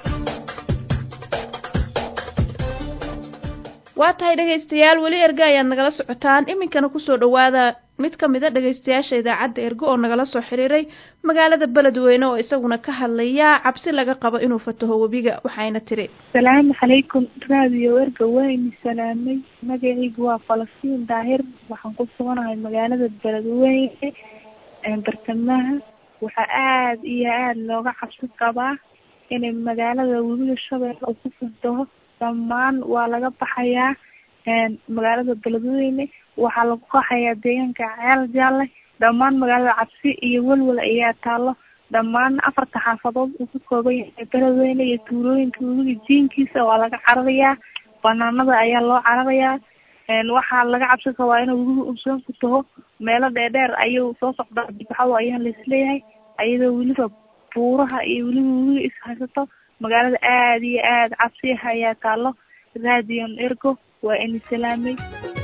waa tahay dhegaystayaal weli erga ayaad nagala socotaan iminkana kusoo dhawaada mid ka mid a dhegaystayaasha idaacadda ergo oo nagala soo xiriiray magaalada beledweyne oo isaguna ka hadlaya cabsi laga qabo inuu fataho webiga waxayna tiri asalaamu calaykum raadiyo erga wayni salaamay magacaygu waa falastiin daahir waxaan ku suganahay magaalada beledweyne bartamaha waxaa aada iyo aada looga cabsi qabaa inay magaalada webiga shabeelle uu ku fataho dhammaan waa laga baxayaa magaalada beledweyne waxaa lagu qaxayaa deegaanka ceel jaalle dhammaan magaalada cabsi iyo welwel ayaa taalo dhammaan afarta xaafadood uu ka kooban yahay beledweyne iyo tuulooyinka webiga jiinkiisa waa laga cararayaa banaanada ayaa loo cararayaa waxaa laga cabsi qabaa inuu webiga uu soo futaho meelo dheerdheer ayuu soo socdaa dibaxado ayaa laisleeyahay ayadoo weliba buuraha iyo weliba webiga is haysato magaalada aada iyo aada cabsiah ayaa taalo radion ergo waa ini salaamay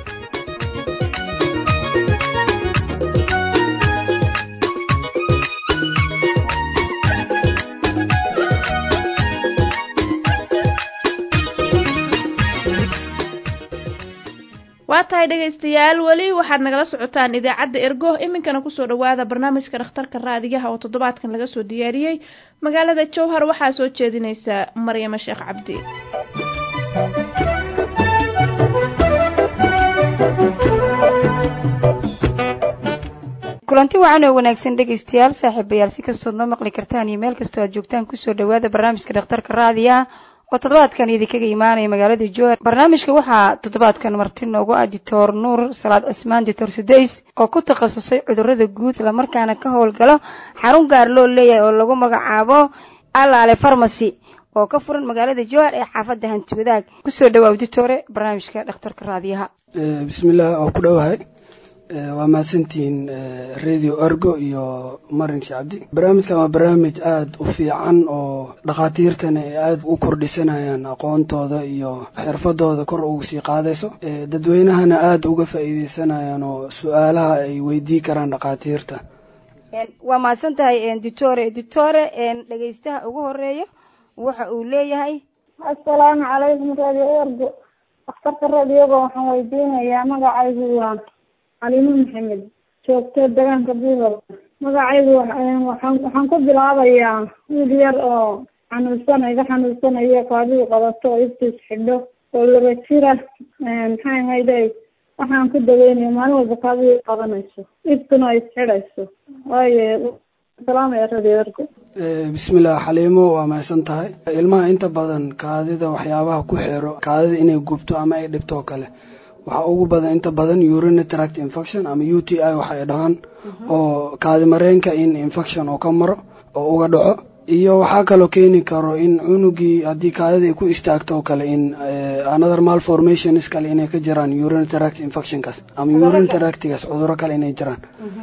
waa tahay dhegaystayaal weli waxaad nagala socotaan idaacadda ergo iminkana kusoo dhawaada barnaamijka dhakhtarka raadiyaha oo toddobaadkan laga soo diyaariyey magaalada jowhar waxaa soo jeedinaysa maryamo sheekh cabdi kulanti wacan oo wanaagsan dhegaystayaal saaxiibayaal si kastood noo maqli kartaan iyo meel kastoo aad joogtaan kusoo dhawaada barnaamijka dhakhtarka raadiyaha oo toddobaadkan idinkaga imaanaya magaalada jowhar barnaamijka waxaa toddobaadkan marti noogu ah dictor nuur salaad cismaan dictor sudays oo ku takhasusay cudurada guud islamarkaana ka howlgalo xarun gaar loo leeyahay oo lagu magacaabo alaale farmacy oo ka furan magaalada jowhar ee xaafadda hanti wadaag kusoo dhawaa dictore barnaamijka dhakhtarka raadiyaha bismillaah oo ku dhowahay waa mahadsantihiin radio ergo iyo marin shacabdi barnaamijkan waa barnaamij aada u fiican oo dhakhaatiirtana ay aada u kordhisanayaan aqoontooda iyo xirfadooda kor ugu sii qaadayso dadweynahana aada uga faa'iideysanayaan oo su-aalaha ay weydii karaan dhakhaatiirta waa mahadsan tahay dictore dictore dhegaystaha ugu horeeya waxa uu leeyahay assalaamu calaykum radio ergo dhakhtarka radioga waxaan weydiinayaa magacaygu waa calimo maxamed joogto deegaanka buugal magacaygu waxaan waxaan ku bilaabayaa wiil yar oo xanuunsan iga xanuunsanayo kaadidu qabato oo iftiis xidho oo laba jira maxay ahayde waxaan ku daweynaya maalin walba kaadidu qabanayso iftuna ay isxidhayso waayo salaamaya radio ergo bismillaah xaliimo waa mahadsan tahay ilmaha inta badan kaadida waxyaabaha ku xiro kaadida inay gubto ama ay dhibto oo kale waxaa ugu badan inta badan urine tract infection ama u t i waxay dhahaan oo kaadi mareenka in infection oo ka maro oo uga dhaco iyo waxaa kaloo keeni karo in cunugii haddii kaadida ay ku istaagto oo kale in another malformations kale inay ka jiraan urine tract infectionkaas ama urine tractigaas cuduro kale inay jiraan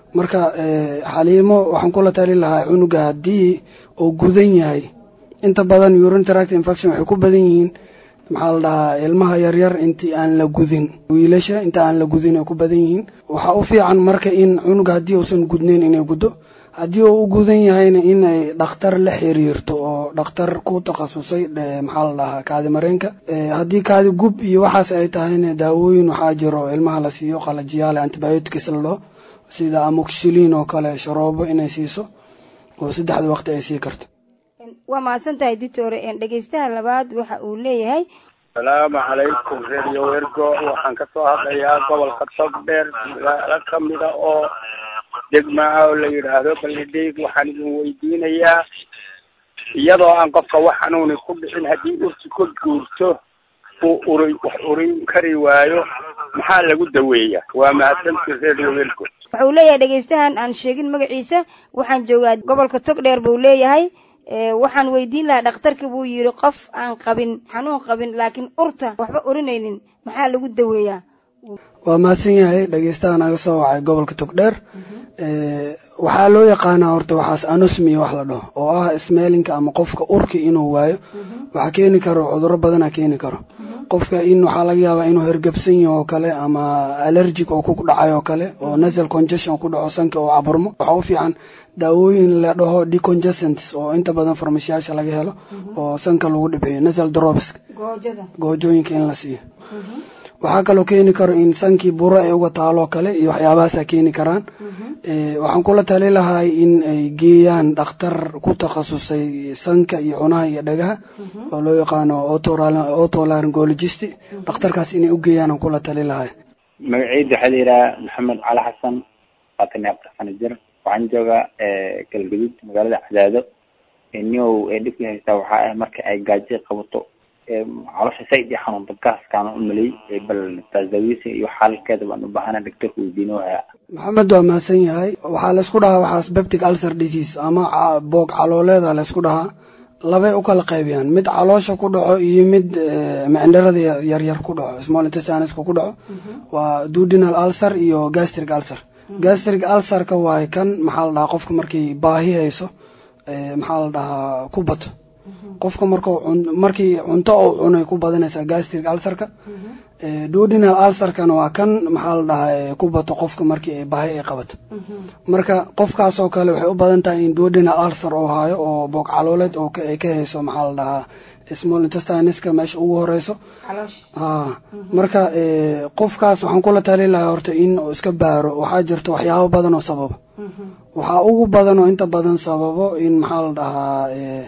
marka xaliimo waxaan kula tali lahaa cunuga haddii uu gudan yahay inta badan urine tract infection waxay ku badan yihiin maxaa la dhahaa ilmaha yaryar intii aan la gudin wiilasha inta aan la gudin ay ku badan yihiin waxaa u fiican marka in cunuga haddii uusan gudnayn inay guddo haddii uu u gudan yahayna inay dhakhtar la xiriirto oo dhakhtar ku takhasusay maxaa la dhahaa kaadi mareenka haddii kaadi gub iyo waxaas ay tahayna daawooyin waxaa jiro ilmaha la siiyo qalajiyaale antibiotics la dhaho sida amoxilin oo kale sharoobo inay siiso oo saddexda waqti ay sii karto waa mahadsan tahay ditore dhegeystaha labaad waxa uu leeyahay asalaamu calaykum radio ergo waxaan kasoo hadlayaa gobolka togdheer magaalo kamida oo degmaa oo la yidhaahdo baldhiig waxaan idin weydiinayaa iyadoo aan qofka wax xanuuni ku dhicin haddii urti ka guurto uu uri wax urin kari waayo maxaa lagu daweeyaa waa mahadsanti radio ergo waxa uu leeyahay dhegeystahan aan sheegin magaciisa waxaan joogaa gobolka togdheer buu leeyahay waxaan weydiin lahaa dhakhtarka buu yidhi qof aan qabin xanuun qabin laakiin urta waxba urinaynin maxaa lagu daweeyaa waa mahadsan yahay dhegeystaha naga soo wacay gobolka togdheer waxaa loo yaqaanaa horta waxaas anosmi wax la dhaho oo ah smelinka ama qofka urki inuu waayo waxaa keeni karo cuduro badana keeni karo qofka in waxaa laga yaabaa inuu hergebsan yaho oo kale ama allergic oo ku dhacay oo kale oo nasal congestion ku dhaco sanka oo caburmo waxaa u fiican daawooyin la dhaho decongestants oo inta badan farmashiyaasha laga helo oo sanka lagu dhibciyo nasal drops goojooyinka in la siiyo waxaa kaloo keeni karo in sankii buro ay uga taaloo kale iyo waxyaabahaasa keeni karaan waxaan kula tali lahay in ay geeyaan dhakhtar ku takhasusay sanka iyo cunaha iyo dhagaha oo loo yaqaano otolaryngologist dhakhtarkaas inay ugeeyaan aan kula tali lahay magaceyda waxaa la yidhaha maxamed cali xasan labaatan iyo afar sano jir waxaan joogaa galgaduud magaalada cadaado niow ee dhibka haystaa waxaa ah marka ay gaajo qabato caloosha said iyo xanuunta gaaskaan u malay bal taasdaawisa iyo xaalkeeda baan u baahana doctorka weydiinoohaya maxamed waa mahadsan yahay waxaa laysku dhahaa waxaas beptic ulcer disease ama boog calooleeda laysku dhahaa labay u kala qaybiyaan mid caloosha ku dhaco iyo mid micndharada yaryar ku dhaco small intestiniska ku dhaco waa duodenal ulcer iyo gastric ulcer gastric ulcerka waay kan maxaa la dhahaa qofka markay baahi hayso maxaa la dhahaa ku bato qofka marku markii cunto uu cunay ku badanaysaa gastric ulcerka duodenal ulcerkana waa kan maxaa la dhahaa ku bato qofka markii baahi ay qabato marka qofkaas oo kale waxay u badan tahay in duodenal ulcer oo haayo oo boog calooleed oo ay ka hayso maxaa la dhahaa small intestiniska meesha ugu horeyso ha marka qofkaas waxaan kula tali lahaa horta in uu iska baaro waxaa jirta waxyaabo badan oo sababa waxaa ugu badan oo inta badan sababo in maxaa la dhahaa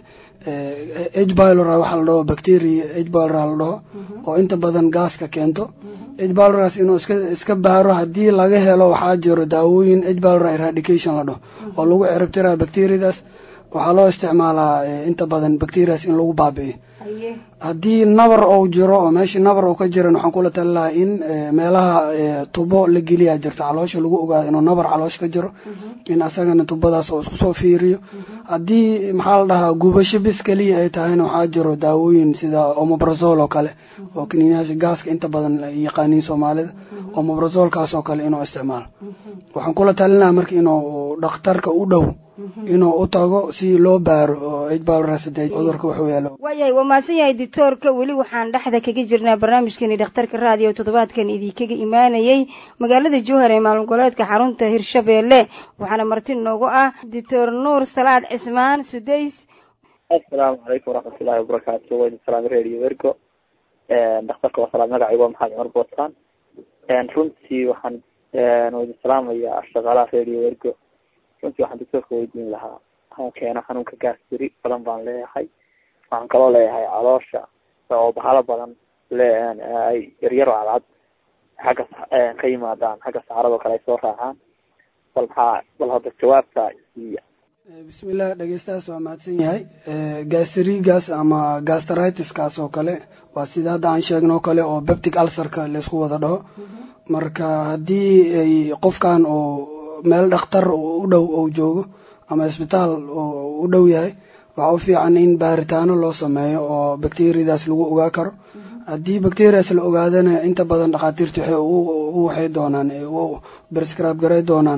h bylora waxa la dhaho bacteria h bylora la dhaho oo inta badan gaaska keento h byloras inuu iska iska baaro haddii laga helo waxaa jiro daawooyin h bylora eradication la dhaho oo lagu ciribtirayo bacteriadaas waxaa loo isticmaalaa inta badan bacterias in lagu baabi'iyo haddii nabar ou jiro oo meeshii nabar ou ka jiran waxaan kula tali lahaa in meelaha tubo la geliyaa jirto caloosha lagu ogaado inuu nabar caloosha ka jiro in asagana tubadaas oo isku soo fiiriyo haddii maxaa la dhahaa gubasho bis keliya ay tahayna waxaa jiro daawooyin sida omobrazol oo kale oo kaniinayaasha gaaska inta badan yaqaaniin soomaalida omobrazolkaas oo kale inuu isticmaalo waxaan kula talinaha marka inuu dhakhtarka u dhow inuu u tago si loo baaro oo hbalrasade cudurka wuxuu yaalo waayahay waa mahadsan yahay doctoorka weli waxaan dhexda kaga jirnaa barnaamijkani dhakhtarka raadiyo toddobaadkan idinkaga imaanayay magaalada jowhar ee maalin goleedka xarunta hirshabeelle waxaana marti noogu ah doctor nuur salaad cismaan sudays assalaamu calaykum waraxmatullahi wabarakaatu wayna salaam radio ergo dhakhtarka waa salaam magacayga waa maxamed cumar bootaan runtii waxaan waydin salaamayaa shaqaalaha radio ergo runtii waxaan doctoorka weydiin lahaa waxaan keeno xanuunka gaasbiri badan baan leeyahay waxaan kaloo leeyahay caloosha oo bahalo badan le ay yaryar oo cadcad xagga ka yimaadaan xagga saxaradoo kale ay soo raacaan bal maxaa bal hadda jawaabta siiya bismillah dhegeystahaas waa mahadsan yahay gasrigas ama gastritis-kaas oo kale waa sida hadda aan sheegno oo kale oo beptic ulcerka laysku wada dhaho marka haddii ay qofkan oo meel dhakhtar u dhow ou joogo ama isbitaal u dhow yahay waxaa u fiican in baaritaano loo sameeyo oo bacteriadaas lagu ogaa karo haddii bacteriaas la ogaadana inta badan dhakhaatiirta waxay u waxay doonaan u prescribe garay doonaan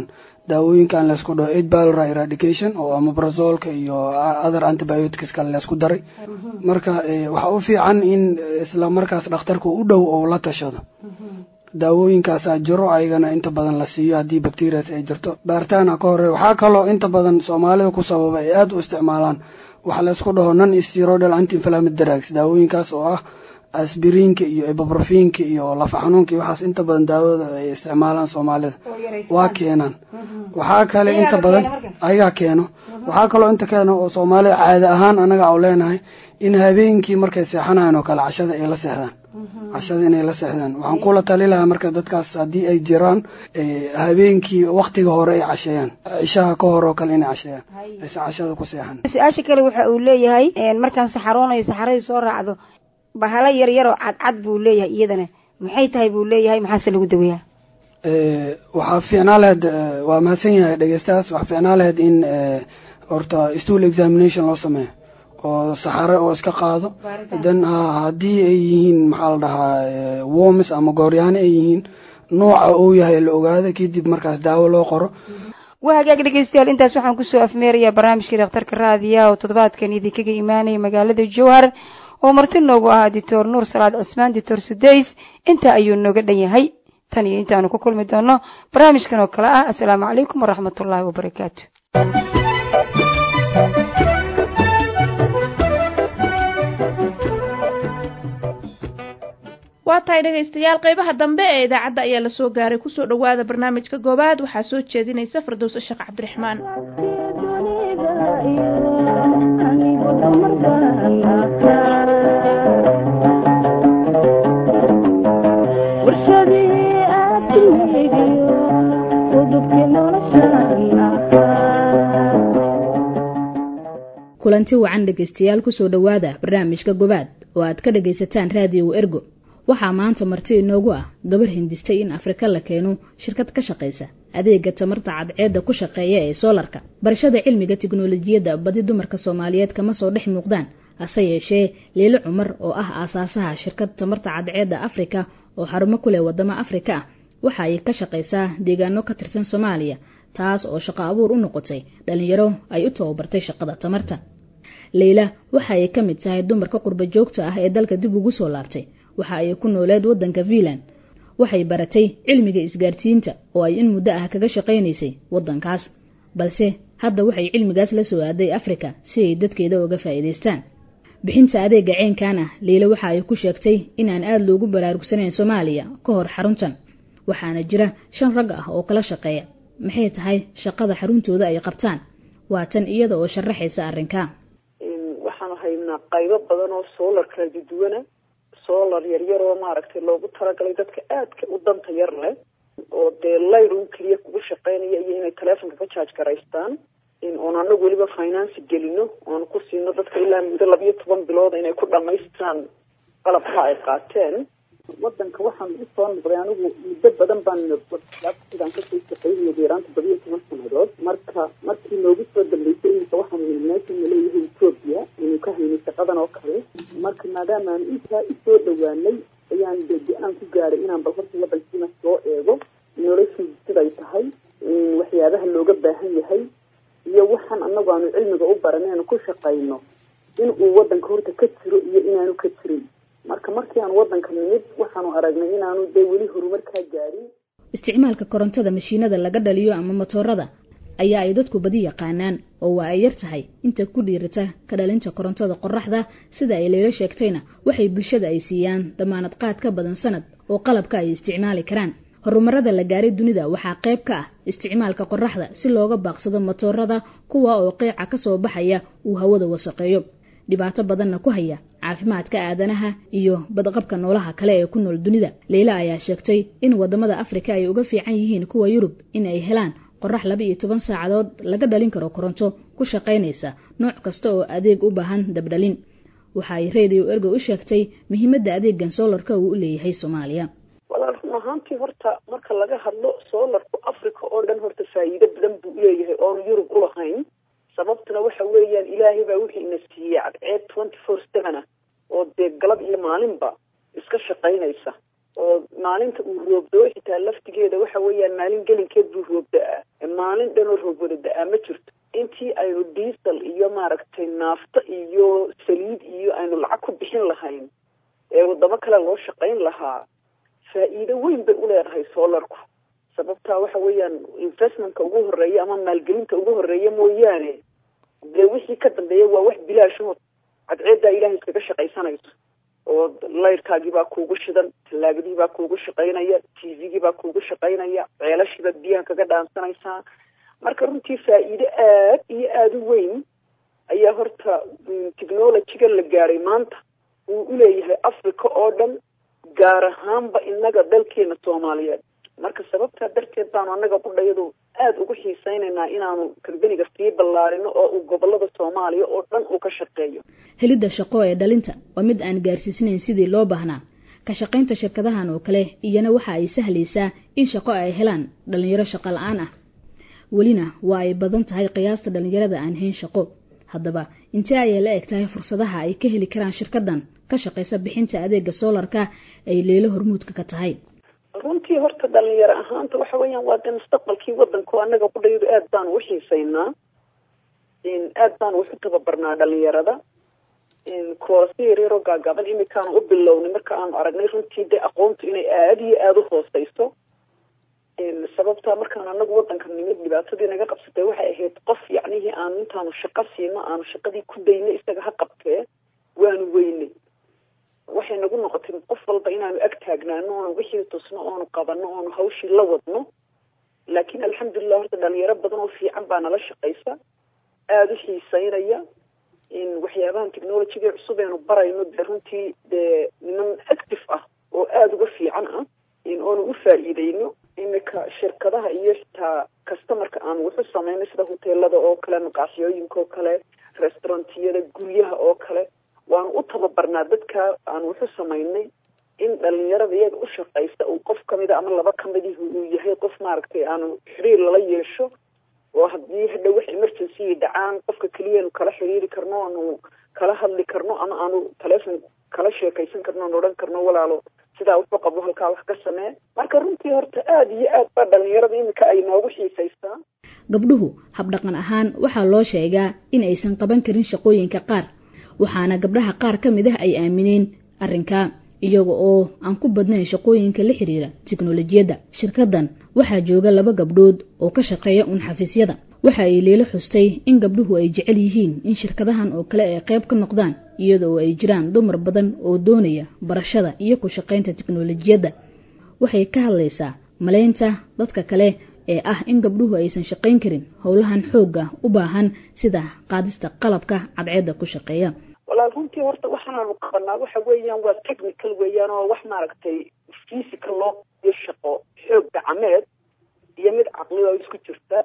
daawooyinkan laysku dhaho eight balra eradication oo amabrazolka iyo other antibioticska laysku daray marka waxaa u fiican in isla markaas dhakhtarka u dhow oo la tashado daawooyinkaasaa jiro ayagana inta badan la siiyo haddii bacterias ay jirto baaritaana ka hore waxaa kaloo inta badan soomaalida ku sababa ay aada u isticmaalaan waxa laysku dhaho non steroidal anti inflammatory drugs daawooyinkaas oo ah asbiriinka iyo ibuprofinka iyo lafa xanuunka iyo waxaas inta badan daawada ay isticmaalaan soomaalida waa keenaan waxaa kale inta badan ayagaa keeno waxaa kaloo inta keeno oo soomaalida caada ahaan anaga u leenahay in habeenkii markay seexanayan oo kale cashada ay la seexdaan cashada inay la seexdaan waxaan kula tali lahaa marka dadkaas haddii ay jiraan habeenkii waktiga hore ay casheeyaan cishaha ka hore oo kale inay casheeyaan ayse cashada ku seexan su-aasha kale waxa uu leeyahay markaan saxaroonayo saxaradii soo raacdo bahalo yar yaroo cadcad buu leeyahay iyadana maxay tahay buu leeyahay maxaase lagu daweeyaa waxaa fiicnaa lahayd waa mahadsan yahay dhegeystahaas waxaa fiicnaa lahayd in horta stool examination loo sameeyo oo saxare oo iska qaado then haddii ay yihiin maxaa la dhahaa worms ama gooryaano ay yihiin nooca uu yahay la ogaada kadib markaas daawo loo qoro waa hagaag dhegeystayaal intaas waxaan kusoo afmeerayaa barnaamijkii dhakhtarka raadiya oo toddobaadkan idinkaga imaanaya magaalada jowhar oo marti noogu ahaa doctor nuur salaad cismaan doctor sudays intaa ayuu nooga dhan yahay tan iyo intaanu ku kulmi doono barnaamijkan oo kale ah assalaamu calaykum waraxmat ullaahi wabarakaatu waa tahay dhegaystayaal qeybaha dambe ee idaacadda ayaa lasoo gaaray kusoo dhowaada barnaamijka goobaad waxaa soo jeedinaysa firdowse sheekh cabdiraxmaan kulanti wacan dhegaystayaal kusoo dhowaada barnaamijka gobaad oo aad ka dhagaysataan raadiyow ergo waxaa maanta marti inoogu ah gabar hindistay in afrika la keeno shirkad ka shaqaysa adeega tamarta cadceedda ku shaqeeya ee soolarka barashada cilmiga tiknolojiyadda badi dumarka soomaaliyeed kama soo dhex muuqdaan hase yeeshee liilo cumar oo ah aasaasaha shirkad tamarta cadceedda afrika oo xarumo ku leh wadamo afrika ah waxa ay ka shaqaysaa deegaano ka tirsan soomaaliya taas oo shaqo abuur u noqotay dhalinyaro ay u tababartay shaqada tamarta leyla waxa ay ka mid tahay dumarka qurba joogta ah ee dalka dib ugu soo laabtay waxa ay ku nooleed waddanka fiinland waxay baratay cilmiga isgaarsiinta oo ay in muddo ah kaga shaqaynaysay waddankaas balse hadda waxay cilmigaas la soo aaday afrika si ay dadkeeda uga faa'iidaystaan bixinta adeega ceynkan ah leyla waxa ay ku sheegtay inaan aada loogu baraarugsanayn soomaaliya ka hor xaruntan waxaana jira shan rag ah oo kala shaqeeya maxay tahay shaqada xaruntooda ay qabtaan waa tan iyada oo sharaxaysa arrinkaa waxaanu haynaa qaybo badan oo soolar kala duduwana solar yaryar oo maaragtay loogu talagalay dadka aadka u danta yar leh oo dee layr un keliya kugu shaqeynaya iyo inay telefonka ka charge garaystaan oon anagu weliba finance gelino oon ku siino dadka ilaa muddo labiyo toban bilood inay ku dhamaystaan qalabka ay qaateen wadanka waxaan usoo noqday anigu muddo badan baan sidaan kasoo shaqeynaya deeraanta badiyo toban sanadood marka markii noogu soo dambeysay iminka waxaan meesha naleeyahay ethoopia inuu ka haynay shaqadan oo kale marka maadaama aan intaa usoo dhawaanay ayaan de go-aan ku gaaray inaan bal horta wadankiina soo eego noloshii siday tahay waxyaabaha looga baahan yahay iyo waxaan anagu aanu cilmiga u baranaynu ku shaqayno in uu wadanka horta ka jiro iyo inaanu ka jirin marka markii aan wadanka nimid waxaanu aragnay inaanu dee weli horumarkaa gaarin isticmaalka korontada mashiinada laga dhaliyo ama matoorada ayaa ay dadku badi yaqaanaan oo waa ay yar tahay inta ku dhiirata ka dhalinta korontada qoraxda sida ay leylo sheegtayna waxay bulshada ay siiyaan damaanad qaad ka badan sanad oo qalabka ay isticmaali karaan horumarada la gaaray dunida waxaa qayb ka ah isticmaalka qoraxda si looga baaqsado matoorada kuwa oo qeyca ka soo baxaya uu hawada wasaqeeyo dhibaato badanna ku haya caafimaadka aadanaha iyo badqabka noolaha kale ee ku nool dunida leyla ayaa sheegtay in wadamada afrika ay uga fiican yihiin kuwa yurub in ay helaan qorax laba iyo toban saacadood laga dhalin karo koronto ku shaqaynaysa nooc kasta oo adeeg u baahan dabdhalin waxa ay radio ergo u sheegtay muhiimadda adeegan soolarka uu u leeyahay soomaaliya walaal run ahaantii horta marka laga hadlo soolarku africa oo dhan horta faa'iido badan buu uleeyahay oonu yurub ulahayn sababtuna waxa weeyaan ilaahay baa wixii ina siiyey cadceed twenty four seven ah oo dee galab iyo maalinba iska shaqaynaysa oo maalinta uu roobdoo xitaa laftigeeda waxa weeyaan maalin gelinkeed buu roob da-aa maalin dhanoo roob wada da-aa ma jirto intii aynu diesel iyo maaragtay naafto iyo saliid iyo aynu lacag ku bixin lahayn ee wadamo kale loo shaqayn lahaa faa-iido weyn bay uleedahay solarku sababtaa waxa weeyaan investmentka ugu horeeya ama maalgelinta ugu horeeya mooyaane dee wixii ka dambeeya waa wax bilaashood cadceeddaa ilahay iskaga shaqaysanayso oo layrkaagii baa kuugu shidan tallaagadii baa kuugu shaqaynaya t v-gii baa kuugu shaqaynaya ceelashiibaad biyaha kaga dhaansanaysaa marka runtii faa-iido aad iyo aada u weyn ayaa horta technologyga la gaadhay maanta uu uleeyahay africa oo dhan gaar ahaanba inaga dalkeena soomaaliyeed marka sababtaa darteed baanu annaga qudhayadu aada ugu xiiseynaynaa inaanu kambeniga sii ballaarino oo uu gobolada soomaaliya oo dhan uu ka shaqeeyo helidda shaqo ee dhalinta waa mid aan gaarsiisnayn sidii loo baahnaa ka shaqaynta shirkadahan oo kale iyana waxa ay sahlaysaa in shaqo ay helaan dhalinyaro shaqo la-aan ah welina waa ay badan tahay qiyaasta dhalinyarada aan hayn shaqo haddaba intee ayay la eg tahay fursadaha ay ka heli karaan shirkadan ka shaqaysa bixinta adeega soolarka ay leelo hormuudka ka tahay runtii horta dhalinyaro ahaanta waxa weeyaan waa dee mustaqbalkii wadanka annaga qudhayadu aad baanu uxiiseynaa aad baanu waxu tababarnaa dhalinyarada koorasa yaryaroo gaagaaban imikaanu u bilownay marka aanu aragnay runtii dee aqoontu inay aada iyo aada u hooseyso sababtaa markaan anagu wadanka nimid dhibaatadii naga qabsatay waxay ahayd qof yacnihii aanu intaanu shaqo siino aanu shaqadii ku daynay isaga ha qabtee waanu weynay waxay nagu noqotay qof walba inaanu ag taagnaano oonu wixii tusno oonu qabano oonu hawshii la wadno laakiin alxamdulilah horta dhalinyaro badan oo fiican baa nala shaqaysa aada u xiiseynaya waxyaabahan technologyga cusub eenu barayno dee runtii dee niman active ah oo aada uga fiican ah oonu u faa-iideyno imika shirkadaha iyo xitaa customarka aanu wuxu sameynay sida hoteelada oo kale maqaaxiyooyinka oo kale restaurantiyada guryaha oo kale waanu u tababarnaa dadka aanu wuxu samaynay in dhalinyarada iyaga u shaqaysta uu qof kamida ama laba kamidih uu yahay qof maaragtay aanu xiriir lala yeesho oo haddii hadha wax emergency dhacaan qofka keliyaanu kala xiriiri karno aanu kala hadli karno ama aanu telefon kala sheekaysan karno aan odhan karno walaalo sidaa wuxuu qabo halkaa wax ka samee marka runtii horta aada iyo aad baa dhalinyarada imika ay noogu xiisaysaa gabdhuhu habdhaqan ahaan waxaa loo sheegaa in aysan qaban karin shaqooyinka qaar waxaana gabdhaha qaar ka mid ah ay aamineen arrinkaa iyaga oo aan ku badnayn shaqooyinka la xiriira tiknolojiyadda shirkadan waxaa jooga laba gabdhood oo ka shaqeeya un xafiisyada waxa ay leelo xustay in gabdhuhu ay jecel yihiin in shirkadahan oo kale ay qayb ka noqdaan iyada oo ay jiraan dumar badan oo doonaya barashada iyo ku shaqaynta tiknolojiyadda waxay ka hadlaysaa malaynta dadka kale ee ah in gabdhuhu aysan shaqayn karin howlahan xoogga u baahan sida qaadista qalabka cadceedda ku shaqeeya walaal runtii horta waxaanaanu qabanaa waxa weeyaan waa technical weeyaan oo wax maaragtay physical loo iyo shaqo xoog gacmeed iyo mid caqli oo isku jirta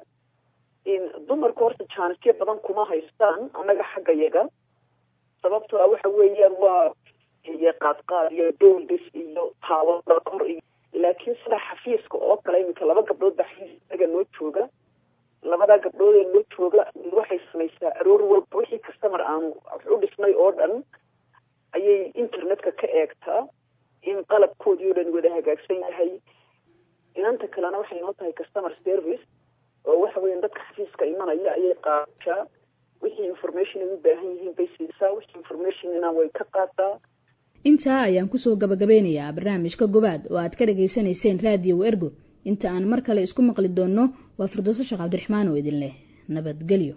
dumarku horta jaanisyo badan kuma haystaan annaga xagga yaga sababtoo ah waxa weeyaan waa iyo qaadqaad iyo dooldis iyo taawada kor iyo laakiin sida xafiiska oo kale iminka laba gabdhood baa xafiisaga noo jooga labadaa gabdhood ee noo jooga waxay samaysaa aroor walba wixii customer aanu wax u dhisnay oo dhan ayay internetka ka eegtaa in qalabkoodii oo dhan wada hagaagsan yahay inanta kalena waxay noo tahay customer service oo waxa weeyaan dadka xafiiska imanaya ayay qaadashaa wixii information ay u baahan yihiin bay siisaa wixii informationina way ka qaadaa intaa ayaan kusoo gabagabeynayaa barnaamijka gobaad oo aad ka dhagaysanayseen raadiyo ergo inta aan mar kale isku maqli doonno waa firdooso sheekh cabdiraxmaan oo idin leh nabadgelyo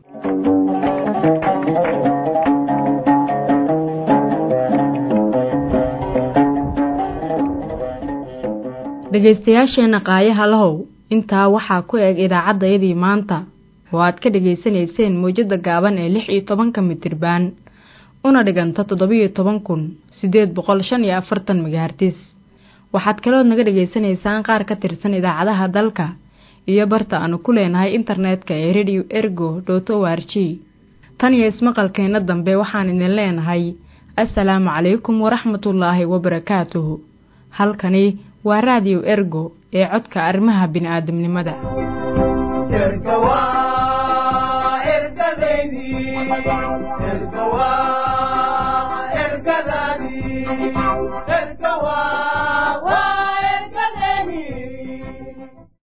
dhegaystayaasheenna qaayaha lahow intaa waxaa ku eg idaacaddayadii maanta oo aad ka dhegaysanayseen mawjadda gaaban ee lix iyo tobanka mitirbaan una dhiganta toddobiyo toban kun siddeed boqol shan iyo afartan megahartis waxaad kalood naga dhegaysanaysaan qaar ka tirsan idaacadaha dalka iyo barta aanu ku leenahay internetka ee radio ergo dot o r g tan iyo ismaqalkeenna dambe waxaan idin leenahay assalaamu calaykum waraxmatullaahi wabarakaatuhu halkani waa raadiyo ergo ee codka arrimaha bini'aadamnimada erga waa ergadeydii